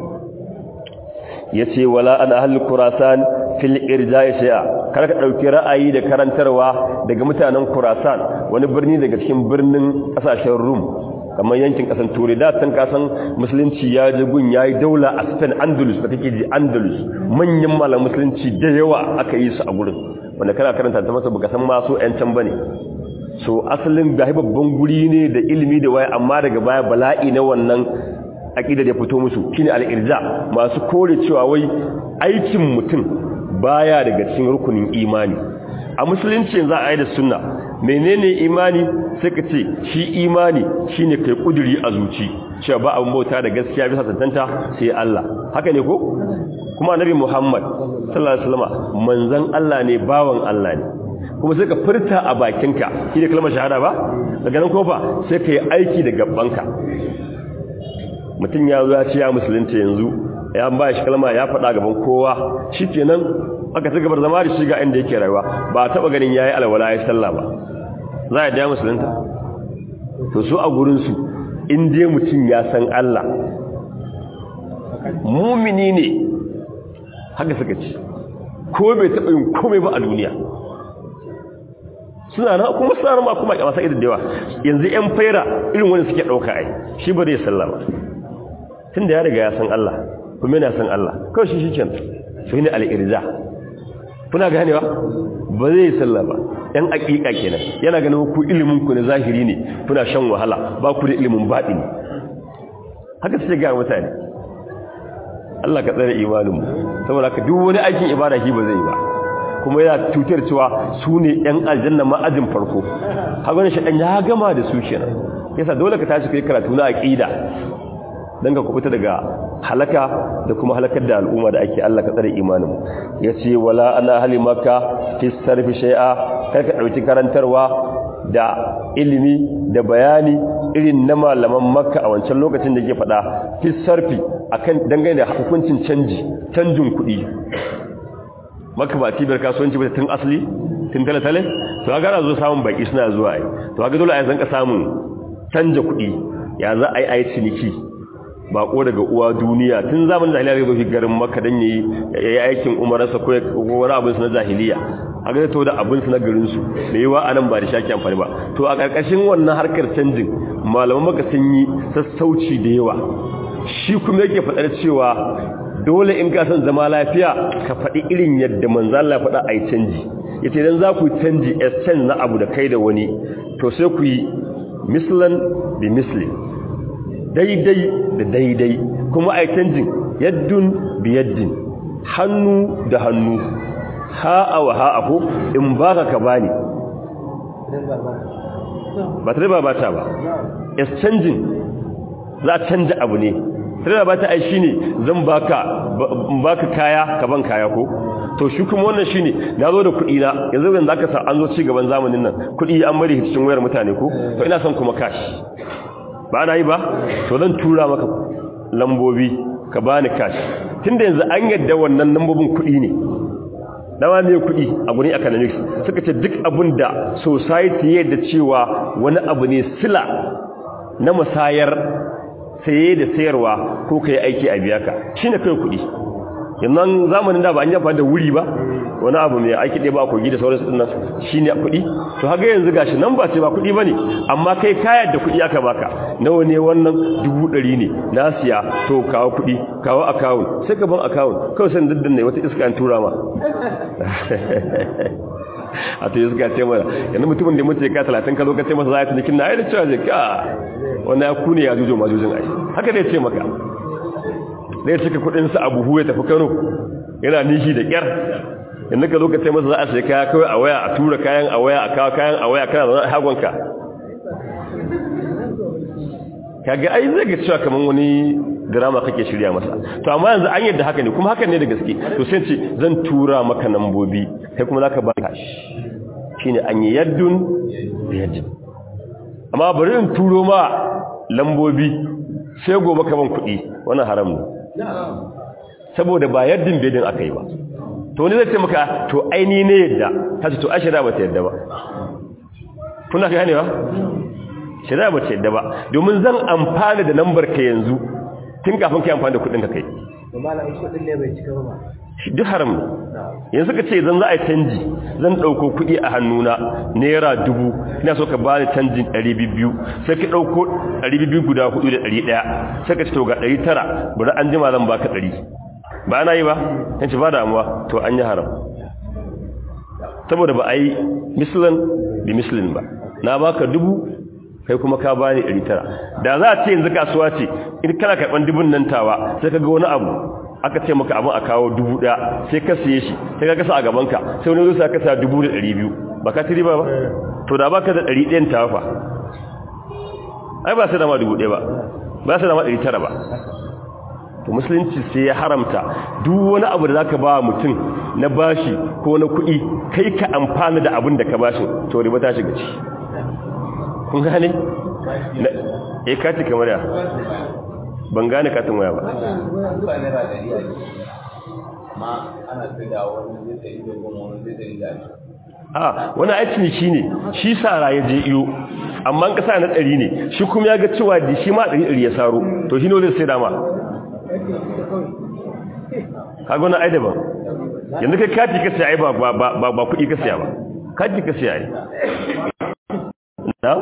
yace wala an ahlul khurasan fil irja'i shay'a kar ka dauki ra'ayi da karantarwa daga mutanen Khurasan wani birni daga cikin birnin kasashen Rum kamar yankin kasan Turai da san kasan musulunci ya je gun yayi daula a Spain Andalus da kake ji Andalus manyan malaman musulunci da yawa aka yi su a gurin wanda kana karanta ta masa baka san ma so ƴan can bane so asalin da babban guri ne da ilimi da waya amma daga baya bala'i na wannan aqida da fito musu shine al-irja masu kore cewa wai aikin mutum baya daga cikin rukunin imani a musulunci za a yi da sunna menene imani sai ka ce shi imani shine kai kuduri a zuci cewa ba abin bauta da gaskiya bisa tantanta sai Allah haka ne ko kuma annabi Muhammad sallallahu alaihi wasallam manzon Allah ne bawan Allah ne kuma sai ka furta a bakinka shi da kalmar shahada ba daga nan kofa sai ka yi aiki da gabbanka mutum ya zo ya ce ya musulunta yanzu ya ba shi kalma ya faɗa gaban kowa shi kenan aka ci gabar zama da shi ga inda yake rayuwa ba a taɓa ganin ya yi alwala ya sallah ba za a daya musulunta to su a gurinsu in dai mutum ya san Allah mumini ne haka suka ce ko bai taɓa yin komai ba a duniya suna na kuma suna ma kuma kyamasa idan dewa yanzu yan faira irin wani suke ɗauka ai shi ba zai sallah ba tun da ya riga ya san Allah kuma yana san Allah kawai shi shi kenan su ne al'irza kuna ganewa ba zai yi sallah ba yan aƙiƙa kenan yana ganin ku ilimin ku na zahiri ne kuna shan wahala ba ku da ilimin baɗi ne haka suke ga mutane Allah ka tsare imaninmu saboda ka duk wani aikin ibada shi ba zai yi ba kuma yana tutar cewa su ne ‘yan aljanna ma'ajin farko hagunan shi ɗan ya gama da su kenan yasa dole ka tashi kai karatu na aƙida don ka kubuta daga halaka da kuma halakar da al'umma da ake Allah ka tsare imanin ya ce wala ana halimaka fi sarfi shai'a kar ka ɗauki karantarwa da ilimi da bayani irin na malaman makka a wancan lokacin da ke faɗa fi sarfi akan dangane da hukuncin canji canjin kuɗi maka ba cibiyar kasuwanci ba tun asali tun tale-tale to ga gara zo samun baki suna zuwa ai to ga dole a zanka samun canja kuɗi ya za a yi ayi ciniki bako daga uwa duniya tun zamanin jahiliya zai zo garin maka dan yayi yayi aikin umararsa ko wani abin su na jahiliya a ga to da abin su na garin su me yawa anan ba da shaki amfani ba to a karkashin wannan harkar canjin malaman maka sun yi sassauci da yawa shi kuma yake fadar cewa dole in ka san zama lafiya ka faɗi irin yadda manzan Allah faɗa a yi canji ya ce don za ku canji exchange na abu da kai da wani to sai ku yi mislan da misli daidai da daidai kuma a yi canjin yaddun bi yaddin hannu da hannu ha'a wa ha'a ko in ba ka ka bani ba ta riba ba ta ba exchanging za a canja abu ne sai ba ta ai shine zan baka baka kaya ka ban kaya ko to shi kuma wannan shine nazo da kuɗi na yanzu yanzu aka sa an zo ci gaban zamanin nan kuɗi an bari cikin wayar mutane ko to ina son kuma cash ba na yi ba to zan tura maka lambobi ka bani cash tunda yanzu an yadda wannan lambobin kuɗi ne dama mai kuɗi a gurin economics suka ce duk abin da society yadda cewa wani abu ne sila na musayar saye da sayarwa ko ka yi aiki a biya ka shi ne kai kuɗi yanzu zamanin da ba an yi amfani da wuri ba wani abu mai aiki ɗaya ba kogi da sauransu ɗin nan shi ne kuɗi to haka yanzu gashi nan ba ce ba kuɗi ba ne amma kai kayan da kuɗi aka baka nawa ne wannan dubu ɗari ne na siya to kawo kuɗi kawo akawun sai ka ban akawun kawai sai daddan ne wata iska an tura ma a to iska ce mana yanzu mutumin da mutu ya ka talatin ka zo ka ce masa za a yi tunikin na aida cewa zai ka wani ya kune ya jujo majujin ai haka dai ce maka zai cika kudinsa a buhu ya tafi kano yana nishi da kyar inda ka zo ka ce masa za a sai kaya kawai a waya a tura kayan a waya a kawo kayan a waya kana zaune a hagonka kaga ai zai ga cewa kamar wani drama kake shirya masa to amma yanzu an yadda haka ne kuma haka ne da gaske to sai ce zan tura maka nambobi kai kuma zaka ba ka shine an yi yaddun da yaddun amma bari in turo ma lambobi sai gobe ka ban kuɗi wannan haram ne saboda ba yaddin bedin aka yi ba to wani zai ce maka to aini ne yadda ta ce to a shari'a ba ta yadda ba kuna gane ba shari'a ba ta yadda ba domin zan amfana da lambar ka yanzu tun kafin ka amfani da kuɗin ka kai duk haram ne yanzu ka ce zan za a yi canji zan ɗauko kuɗi a hannuna naira dubu ina so ka ba ni canjin ɗari biyu sai ka ɗauko ɗari biyu guda hudu da ɗari ɗaya sai ka ce to ga ɗari tara bari an jima zan baka ɗari ba na yi ba yanci ba damuwa to an yi haram saboda ba a yi mislin bi mislin ba na baka dubu kai kuma ka bani ɗari tara da za a ce yanzu kasuwa ce in kana karɓar dubun nan tawa sai ka ga wani abu aka ce maka abin a kawo dubu ɗaya sai ka siye shi sai ka kasa a gabanka sai wani zuwa kasa dubu da ɗari biyu ba ka tiri ba ba to da baka da ɗari ɗayan tawa fa ai ba sai da ma dubu ɗaya ba ba sai da ma ɗari tara ba to musulunci sai ya haramta duk wani abu da zaka ba mutum na bashi ko na kuɗi kai ka amfana da abin da ka bashi to riba ta shiga ci kun gane eh kati kamar ya ban gane katin waya ba a wani aikin shi ne shi sara ya je iyo amma an kasa na ɗari ne shi kuma ya ga cewa da shi ma ɗari ɗari ya saro to shi ne zai sai dama kaga wani ai daban yanzu kai kati ka siya ai ba ba ba kuɗi ka siya ba kati ka siya ai na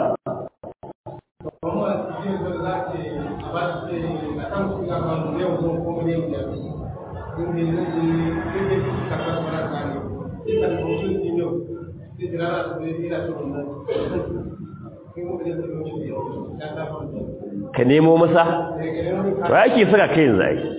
ka nemo masa ba ake saka kai yanzu ai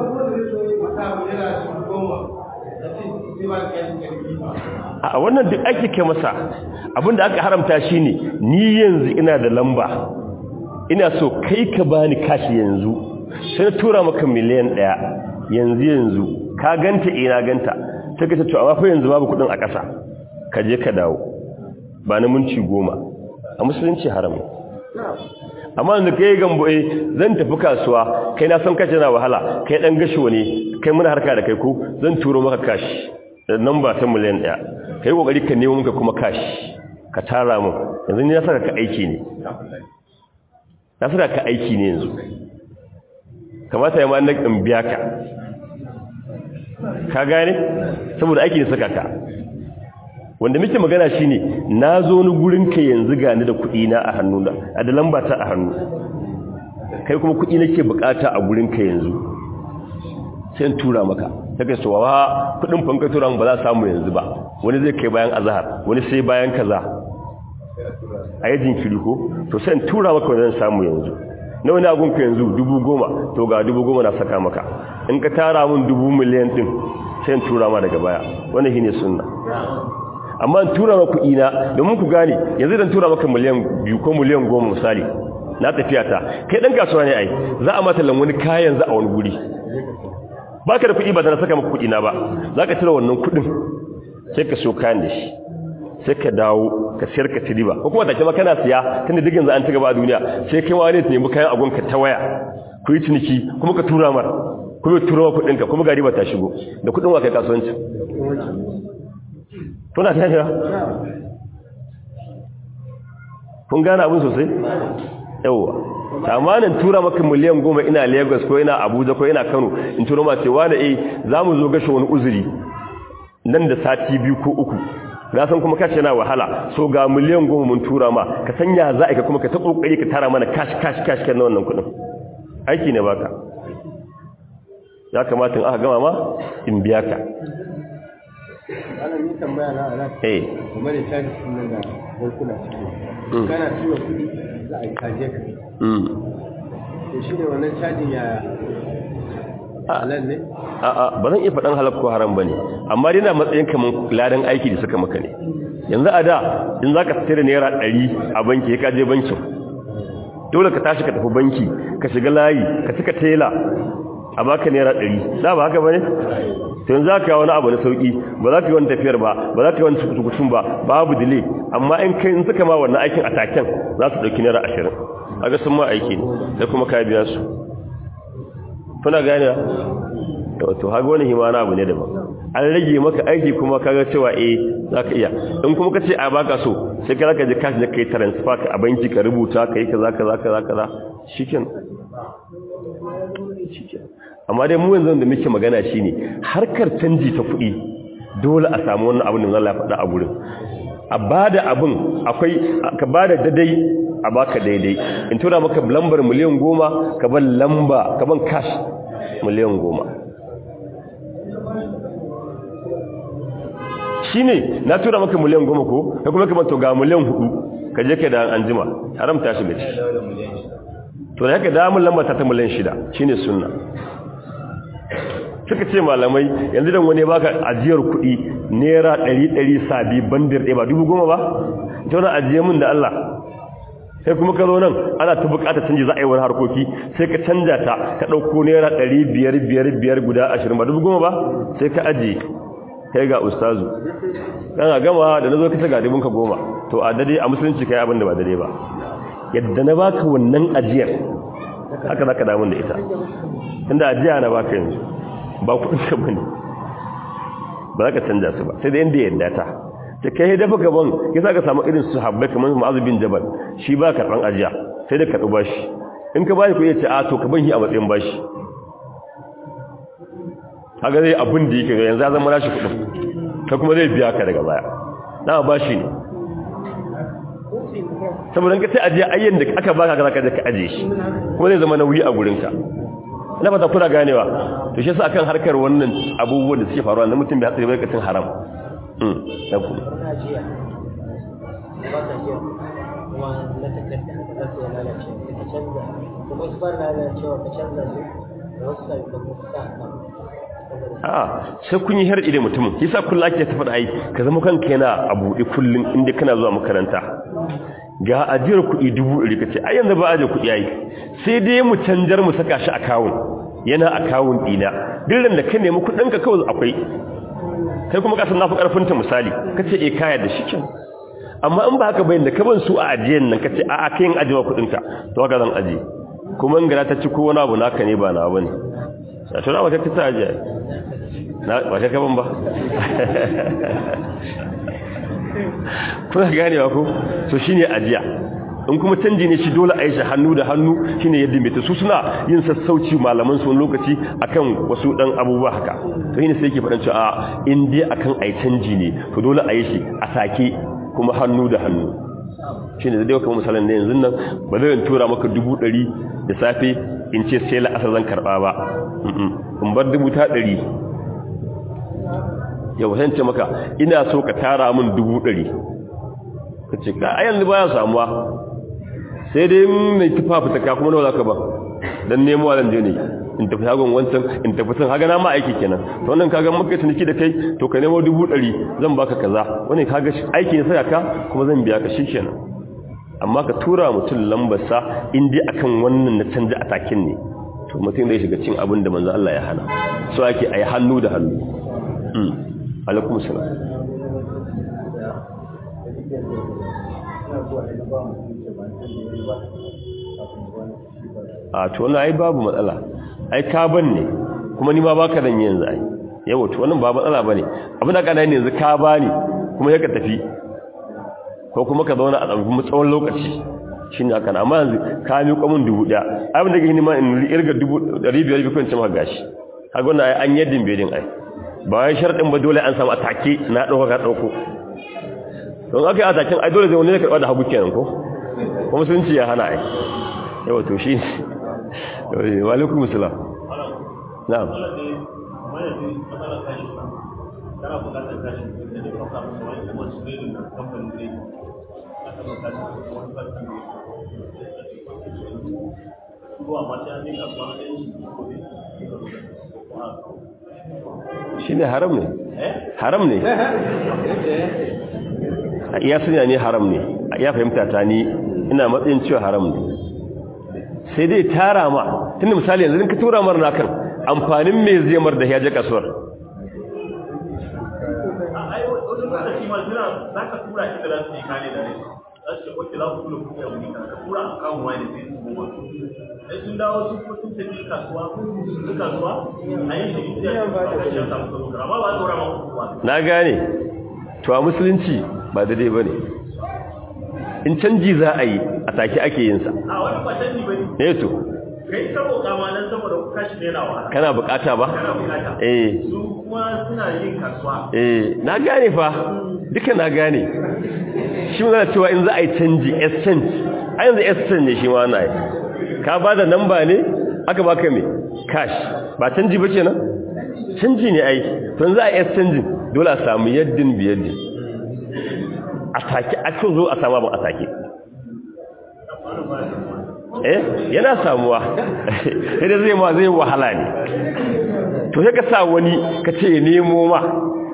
a wannan duk ake kai masa abinda aka haramta shine ni yanzu ina da lamba ina so kai ka bani kashi yanzu sai na tura maka miliyan ɗaya yanzu yanzu ka ganta ina ganta sai ka ce to amma fa yanzu babu kudin a ƙasa ka je ka dawo ba na minti goma a musulunci haram amma da kai gambo eh zan tafi kasuwa kai na san kace na wahala kai dan gasho ne kai muna harka da kai ko zan turo maka kashi da namba ta miliyan 1 kai kokari ka nemo maka kuma kashi ka tara mu yanzu ni na saka ka aiki ne na saka ka aiki ne yanzu kamata ya ma na in biya ka ka gane saboda aiki ne saka ka wanda muke magana shine na zo ni gurin ka yanzu gani da kuɗi na a hannu da a da lamba ta a hannu kai kuma kuɗi nake bukata a gurin ka yanzu sai in tura maka take so wa kuɗin fanka tura ba za samu yanzu ba wani zai kai bayan azhar wani sai bayan kaza a yi jinkiri ko to sai in tura maka wani zan samu yanzu na wani agun ka yanzu dubu goma to ga dubu goma na saka maka in ka tara mun dubu miliyan din sai in tura ma daga baya wannan shine sunna amma in tura maka kuɗi na domin ku gane yanzu dan tura maka miliyan biyu ko miliyan goma misali na tafiya ta kai dan kasuwa ne ai za a mata lan wani kayan za a wani guri baka da kuɗi ba da saka maka kuɗi na ba za ka tura wannan kuɗin sai ka so kayan da shi sai ka dawo ka sayar ka ci riba ko kuma take ma kana siya tunda duk yanzu an ci gaba a duniya sai kai wani ne nemi kayan agon ka ta waya ku yi ciniki kuma ka tura mar kuma tura wa kuɗinka kuma ga riba ta shigo da kuɗin wa kai kasuwanci kuna ta yi kun gane abin sosai yauwa tamanin tura maka miliyan goma ina lagos ko ina abuja ko ina kano in tura ma cewa da eh za mu zo gashe wani uzuri nan da sati biyu ko uku na san kuma kashe na wahala so ga miliyan goma mun tura ma ka sanya za a ka kuma ka ta kokari ka tara mana cash cash cash kan wannan kudin aiki ne baka ya kamata in aka gama ma in biya ka
ana ni tambaya na ana
eh
kuma da caji sun nan da bankuna ciki kana tura kuɗi za a yi caje ka
mm
to shi ne wannan cajin ya halal ne
a'a ba zan iya faɗan halal ko haram bane amma dai na matsayin kaman ladan aiki da suka maka ne yanzu a da in zaka tsira naira 100 a banki ka je bankin dole ka tashi ka tafi banki ka shiga layi ka cika tela a baka naira 100 da ba haka bane to yanzu zaka yi wani abu na sauki ba za ka yi wani tafiyar ba ba za ka yi wani tukutun ba babu delay amma in kai in suka ma wannan aikin a taken za su dauki naira 20 kaga sun ma aiki ne da kuma ka biya su kuna gane to haga wani himana abu ne daban an rage maka aiki kuma kaga cewa eh zaka iya in kuma kace a baka so sai ka zaka je cash da kai transfer ka a banki ka rubuta kai kaza kaza kaza kaza shikin amma dai mu yanzu da muke magana shine harkar canji ta kuɗi dole a samu wannan abin da Allah ya faɗa a gurin a bada abin akwai ka bada dadai a baka daidai in tura maka lambar miliyan goma ka ban lamba ka ban cash miliyan goma shi ne na tura maka miliyan goma ko ka kuma kamar to ga miliyan hudu ka je ka da an jima haramta shi gaci to da haka damun lamba ta ta miliyan shida shi ne sunna suka ce malamai yanzu dan wani baka ajiyar kuɗi naira ɗari ɗari sabi bandir ɗaya ba dubu goma ba ita wani ajiye min da Allah sai kuma ka zo nan ana ta bukata canji za a yi wani harkoki sai ka canja ta ka ɗauko naira ɗari biyar biyar biyar guda ashirin ba dubu goma ba sai ka ajiye kai ga ustazu kana gama da na zo ka ta gadibin ka goma to a dade a musulunci kai abin da ba dade ba yadda na baka wannan ajiyar haka za ka damun da ita inda ajiya na baka yanzu ba kudin ka bane ba za ka canja su ba sai da inda yadda ta ta kai dafa gaban ya sa ka samu irin su habbai kamar ma'azu bin jabal shi ba karɓan ajiya sai da karɓi bashi in ka bashi kuɗi ya ce a to ka ban shi a matsayin bashi haka zai abin da yake yanzu ya zama nashi kuɗin ka kuma zai biya ka daga baya na bashi ne saboda ka sai ajiya ayyan da aka baka ka zaka ka aje shi kuma zai zama nauyi a gurinka ina fata kuna ganewa to shi yasa akan harkar wannan abubuwan da suke faruwa na mutum bai hatsari bai kacin haram mm dan ku a sai kun yi harɗi da mutumin yasa kullum ake ta faɗa ai ka zama kanka yana a buɗe kullum inda kana zuwa makaranta ga ajiyar kuɗi dubu ɗari ka ce ai yanzu ba aje kuɗi ai sai dai mu canjar mu saka shi akawun yana akawun ɗina duk da ka nemi kuɗinka kawai akwai kai kuma kasan nafi ƙarfinta misali ka ce e kaya da shi kyan amma in ba haka bayan da ka ban su a ajiyan nan ka ce a a kayan ajiyewa kuɗinka to haka zan ajiye kuma in gara ta ci ko wani abu naka ne ba na ba ne a tura ba ta ta ajiye ba ka kaban ba kuna ganewa ko so shine ajiya in kuma canji ne shi dole a yi shi hannu da hannu shine yadda mai su suna yin sassauci malaman su lokaci akan wasu dan abubuwa haka to shine sai yake faɗan cewa in dai akan ai canji ne to dole a yi shi a sake kuma hannu da hannu shine dai kuma misalan ne yanzu nan ba zan tura maka dubu ɗari da safe in ce sai la'asar zan karɓa ba in bar dubu ta ɗari yau sai ce maka ina so ka tara min dubu ɗari ka ce ka ayan baya samuwa sai dai mai tufafi ta kuma nawa za ka ba don nemo zan je ne in tafi shagon wancan in tafi sun haga na ma aiki kenan to wannan kaga maka ciniki da kai to ka nemo dubu ɗari zan baka kaza wani kaga aiki ne sai ka kuma zan biya ka shikenan amma ka tura mutum lambarsa in dai akan wannan na canja atakin ne to mutum zai shiga cin abin da manzo Allah ya hana so ake ayi hannu da hannu alaikum salam a to wannan ai babu matsala ai ka ban ne kuma ni ma baka dan yanzu ai yawa to wannan ba matsala bane abin da kana yanzu ka bani kuma sai ka tafi ko kuma ka zauna a tsawon tsawon lokaci shine haka amma yanzu ka mi kwamin dubu daya abin da gani ma in irga dubu 500 bi kun ci maka gashi kaga wannan ai an yaddin bedin ai ba wai sharɗin ba dole an samu atake na ɗauka ka ɗauko don aka yi ataken ai dole zai wani ya karɓa da hagu kenan ko kuma sun ce ya hana ai yawa to shi ne walekun musulam na'am shi ne haram ne haram ne ya sanya ne haram ne ya fahimta ta ni ina matsayin cewa haram ne sai dai tara ma tunda misali yanzu ka tura mar na kan amfanin mai zai mar da ya je kasuwar
sun dawo sun ko sun tafi kasuwa sun kasuwa a yin shi da ya samu amma ba tsora ma kuwa
na gane to a musulunci ba daidai bane in canji za a yi a take ake yin sa
a wani ba canji bane
ne to
kai sabo kama nan saboda kuka shi ne nawa
kana bukata ba
kana bukata
eh
su kuma suna yin kasuwa
eh na gane fa duka na gane shi mun cewa in za a yi canji exchange a yanzu exchange ne shi ma na yi ka ba da namba ne aka baka me cash ba canji ba kenan canji ne ai to za a yi exchange dole a samu yaddin biyaddin a take a ce zo a samu abin a take eh yana samuwa sai da zai ma zai wahala ne to sai ka sa wani ka ce ya nemo ma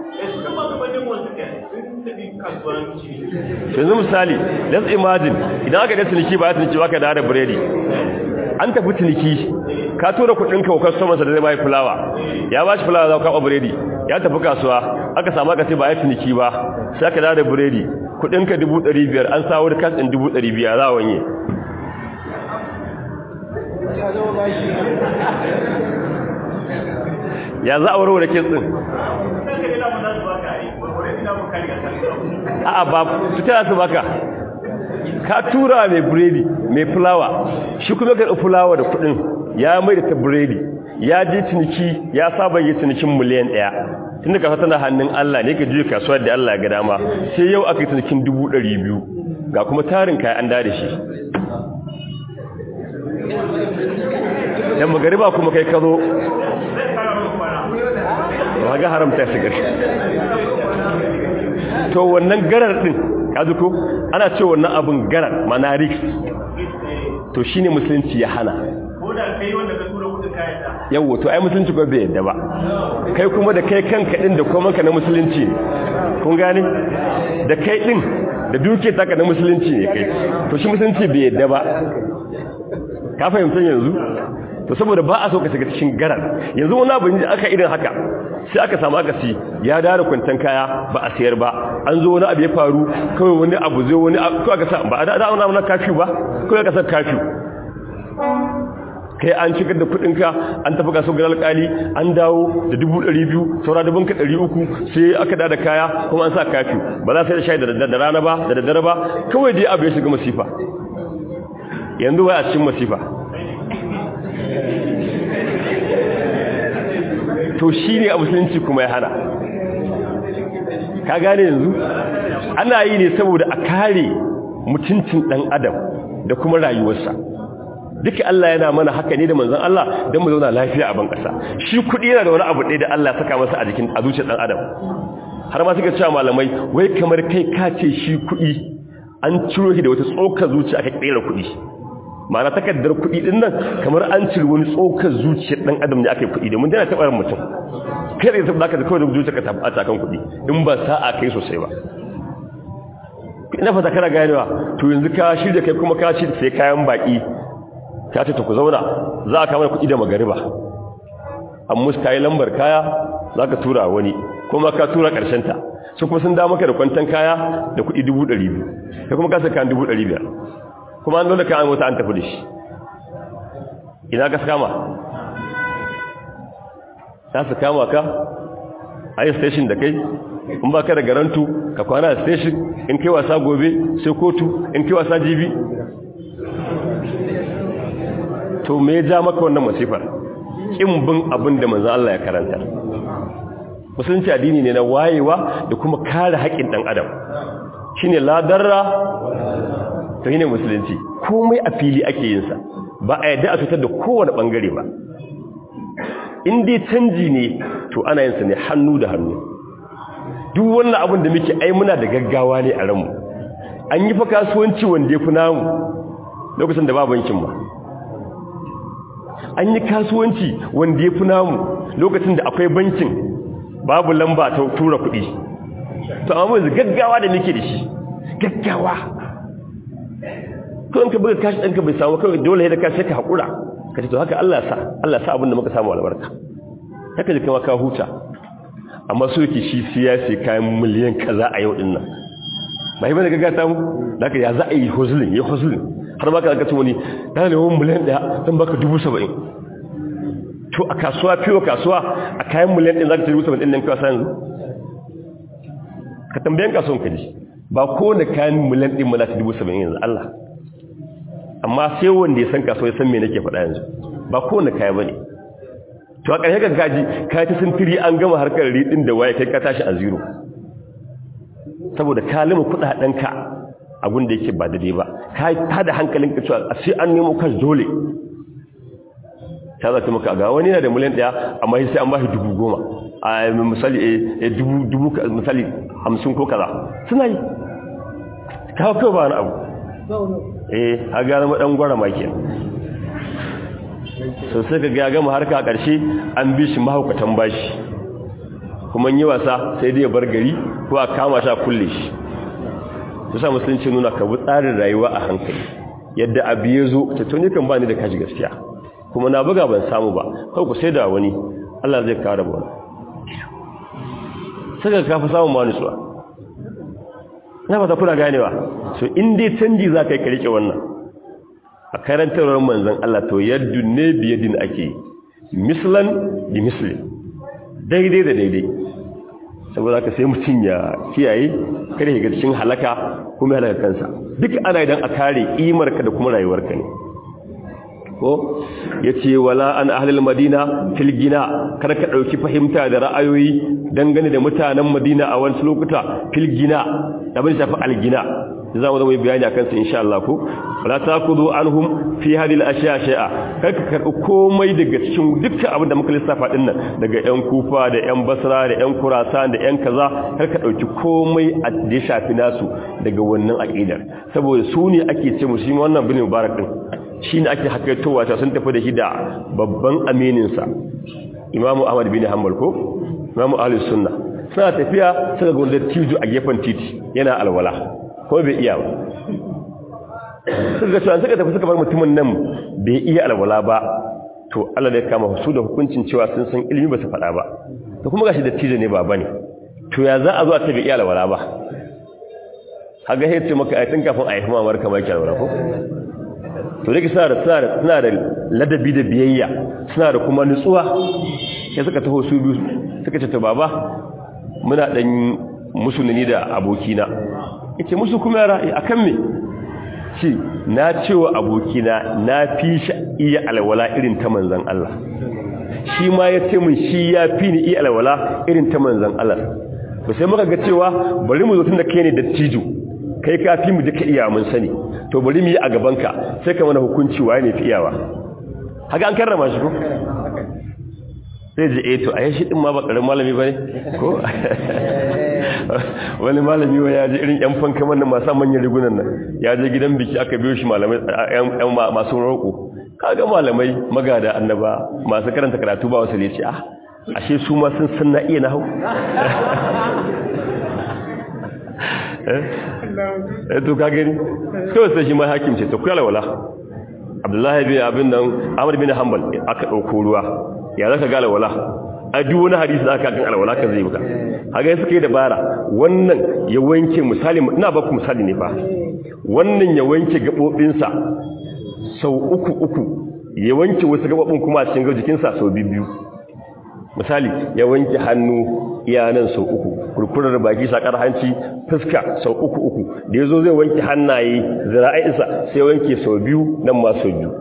yanzu misali let's imagine idan aka da ciniki ba ya ciniki ba ka da da biredi an tafi ciniki ka tura kudin ka wa customer sa da zai bai fulawa ya ba shi fulawa za ka kawo biredi ya tafi kasuwa aka samu aka ce ba ya ciniki ba sai ka da da biredi kudin ka 500 an sawo da kas din 500 za a wanye ya za a warware kes din a'a ba su tana su baka ka tura mai biredi mai fulawa shi kuma ka fulawa da kudin ya mai da ta biredi ya je ciniki ya saba yi cinikin miliyan ɗaya tunda kasuwa tana hannun Allah ne ka juya kasuwar da Allah ga dama sai yau aka yi cinikin dubu ɗari biyu ga kuma tarin kayan an da shi dan magariba kuma kai ka zo ba ga haramta shi gashi to wannan garar din kaji ko ana ce wannan abun garar manarix to shine musulunci ya hana
ko da kai wanda ka tura kudin kayan da
yawo to ai musulunci ba bai yadda ba kai kuma da kai kanka din da kuma na musulunci ne kun gane da kai din da duke taka na musulunci ne kai to shi musulunci bai yadda ba ka fahimta yanzu to saboda ba a so ka shiga cikin garar yanzu wani abu da aka irin haka sai aka samu aka si ya dara kwantan kaya ba a sayar ba an zo wani abu ya faru kawai wani abu zai wani ko aka sa ba a da wani abu na kafi ba kawai aka sa kafi kai an shigar da kudinka an tafi kaso ga alkali an dawo da dubu ɗari biyu saura dubun ka ɗari uku sai aka da kaya kuma an sa kafi ba za sai da shayi da rana ba da daddare ba kawai dai abu ya shiga masifa yanzu wai a cikin masifa to shi ne a musulunci kuma ya hana ka gane yanzu ana yi ne saboda a kare mutuncin ɗan adam da kuma rayuwarsa duka Allah yana mana haka ne da manzon Allah don mu zauna lafiya a ban ƙasa shi kuɗi yana da wani abu ɗaya da Allah saka masa a jikin a zuciyar ɗan adam har ma suka cewa malamai wai kamar kai ka ce shi kuɗi an ciro shi da wata tsokar zuciya aka ƙera kuɗi ma'ana takardar kuɗi ɗin nan kamar an cire wani tsokar zuciyar ɗan adam ne aka yi kuɗi domin tana taɓa mutum kai da taɓa ka kawai da zuciya ka taɓa a kan kuɗi in ba sa'a kai sosai ba ina fata kana ganewa to yanzu ka shirya kai kuma ka shirya sai kayan baki ka ce ta ku zauna za a kama kuɗi da magariba an musu kayi lambar kaya za ka tura wani kuma ka tura ta su kuma sun damaka da kwantan kaya da kuɗi dubu ɗari biyu ka kuma kasa kayan dubu ɗari biyar kuma an dole kayan mota an tafi da shi ina ka kama za su kama ka a yi station da kai in ba ka da garantu ka kwana a station in kai wasa gobe sai kotu in kai wasa jibi to me ja maka wannan masifar kin bin abin da manzo Allah ya karanta musulunci addini ne na wayewa da kuma kare haƙƙin dan adam shine ladarra to shine musulunci komai a fili ake yin sa ba a yadda a fitar da kowane bangare ba in dai canji ne to ana yin sa ne hannu da hannu duk wannan abin da muke ai muna da gaggawa ne a ranmu an yi fa kasuwanci wanda ya fi namu lokacin da ba bankin ba an yi kasuwanci wanda ya fi namu lokacin da akwai bankin babu lamba ta tura kuɗi to amma yanzu gaggawa da muke da shi gaggawa kawai ka buga kashi ɗanka bai samu kawai dole da kashi ka haƙura ka ce to haka Allah sa Allah sa abin da muka samu albarka haka jikin ka huta amma so yake shi siyasi kayan miliyan kaza a yau din nan ba yi bane gaga samu da haka ya za a yi hozulin ya hozulin har ma ka ce wani na neman miliyan ɗaya zan baka dubu saba'in to a kasuwa fiye kasuwa a kayan miliyan ɗin za ka ce dubu saba'in ɗin nan kasuwa yanzu ka tambayan kasuwan ka ji ba kowane kayan miliyan ɗin mana ta dubu saba'in yanzu Allah amma sai wanda ya san kasuwa ya san me nake faɗa yanzu ba kowane kaya ba ne to a ƙarshe ka kaji ka ta sintiri an gama harkar riɗin da waye kai ka tashi a zero saboda ka lima kuɗaɗenka abin da yake ba daidai ba ka ta da hankalin ka cewa a sai an nemo kan dole ta zata maka ga wani yana da miliyan ɗaya amma sai an ba shi dubu goma a misali a dubu dubu misali hamsin ko kaza suna yi kawo kawai ba wani abu eh ha gane maɗan gwara maki so sai ka ga gama harka a ƙarshe an bi shi mahaukatan bashi kuma yi wasa sai dai bar gari ko a kama shi a kulle shi su sa musulunci nuna ka bi tsarin rayuwa a hankali yadda abu ya zo ta tuni kan ba ni da kashi gaskiya kuma na buga ban samu ba kawai ku sai da wani Allah zai kare mu sai ka kafa samun ma nutsuwa na fata kuna ganewa so in dai canji za ka yi ka rike wannan a karantarwar manzan Allah to yadda ne biyadin ake mislan bi mislin daidai da daidai saboda haka sai mutum ya kiyaye kada ya ga cikin halaka kuma ya halaka kansa duk ana idan a kare imarka da kuma rayuwarka ne ko yace wala an ahlul madina fil gina kada ka dauki fahimta da ra'ayoyi dangane da mutanen madina a wani lokuta fil gina abin shafi algina za mu zama yi bayani akan su insha Allah ko wala takudu anhum fi hadhihi al-ashya shay'a kai ka karbi komai daga cikin dukkan abin da muka lissafa din nan daga yan kufa da yan basra da yan kurasan da yan kaza kar ka dauki komai a da shafi nasu daga wannan aqidar saboda su ne ake ce mu shi wannan bin mubarak din shine ake hakaitowa ta sun tafi da shi da babban aminin sa Imam Ahmad bin Hanbal ko Imam Ahlus Sunna suna tafiya suka ga wanda tijo a gefen titi yana alwala ko bai iya ba suka cewa suka tafi suka bar mutumin nan bai iya alwala ba to Allah ne kama su da hukuncin cewa sun san ilimi ba su faɗa ba to kuma gashi da tijo ne baba ne to ya za a zo a ce bai iya alwala ba haga sai ce maka ayatin kafin a yi kuma marka mai alwala ko to dake suna da suna da suna da ladabi da biyayya suna da kuma nutsuwa sai suka taho su biyu suka ce to baba muna dan musulmi da abokina yace musu kuma yara akan me ce na cewa abokina na fi shi iya alwala irin ta manzan Allah shi ma ya ce mun shi ya fi ni iya alwala irin ta manzan Allah to sai muka ga cewa bari mu zo tun da kai ne dattijo kai ka fi mu duka iya mun sani to bari mu yi a gabanka sai ka mana hukunci waye ne fi iyawa haka an karrama shi ko sai ji eh to a shi din ma ba karin malami bane ko wani malami wa ya je irin yan fanka man masu manyan rigunan nan ya je gidan biki aka biyo shi malamai yan masu roƙo kaga malamai magada annaba masu karanta karatu ba wasu ne ce ah ashe su ma sun san na iya nahu eh to ka gani kawai sai shi ma hakim ce to kuyala wala abdullahi bin abin nan amr bin hanbal aka dauko ruwa ya zaka ga alwala a duk wani hadisi da aka kan alwala kan zai buka haka suka yi dabara wannan ya wanke misali ina ba ku misali ne fa wannan ya wanke gabobinsa sau uku uku ya wanke wasu gabobin kuma a cikin jikinsa sau biyu misali ya wanke hannu iyanan sau uku kurkurar baki sakar hanci fuska sau uku uku da yazo zai wanke hannaye zira'insa sai wanke sau biyu nan ma sau biyu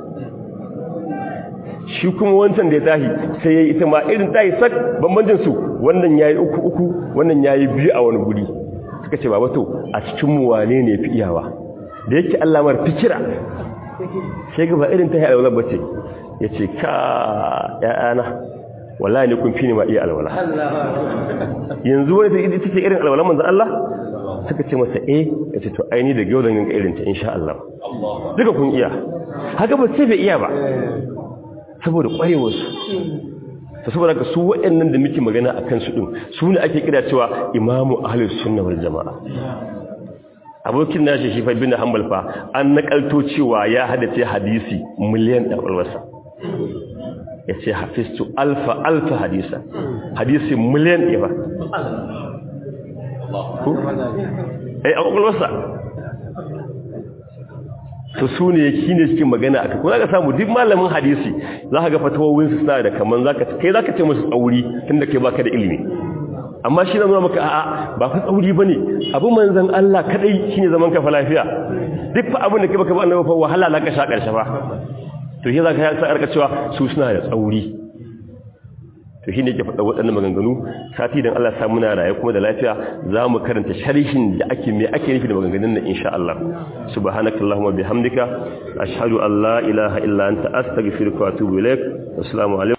shi kuma wancan da ya tahi sai yayi ita ma irin tahi sak bambancin su wannan yayi uku uku wannan yayi biyu a wani guri suka ce baba to a cikin mu wane ne fi iyawa da yake Allah mar fikira sai ga ba irin tahi alwala bace yace ka ya'ana wallahi ne kun fi ni ma iya alwala yanzu wani ita ce irin alwala manzo Allah suka ce masa eh yace to aini da gaudan yin irin ta insha Allah duka kun iya haka ba sai bai iya ba saboda ƙwarewarsu ta saboda ka su waɗannan da muke magana a kansu ɗin su ne ake kira cewa imamu ahalus sunna wal jama'a abokin nashi shi fa bin hanbal fa an nakalto cewa ya hadace hadisi miliyan ɗan alwasa ya ce hafistu alfa alfa hadisa hadisi miliyan ɗaya ba ai a ƙwaƙwalwarsa to su ne shi ne cikin magana aka ko zaka samu duk malamin hadisi za ka ga fatawowin su suna da kaman zaka kai zaka ce musu tsauri tunda kai baka da ilimi amma shi zama maka a'a ba fa tsauri bane abu manzon Allah kadai shine zaman ka fa lafiya duk fa abin da kai baka ba annabi fa wahala la ka sha karshe fa to shi zaka sa arka cewa su suna da tsauri to shi ne ke faɗa waɗannan maganganu sati don Allah samu na raye kuma da lafiya za mu karanta sharhin da ake mai ake nufi da maganganun nan insha Allah subhanakallahumma bihamdika ashhadu an la ilaha illa anta astaghfiruka wa atubu ilaik assalamu alaikum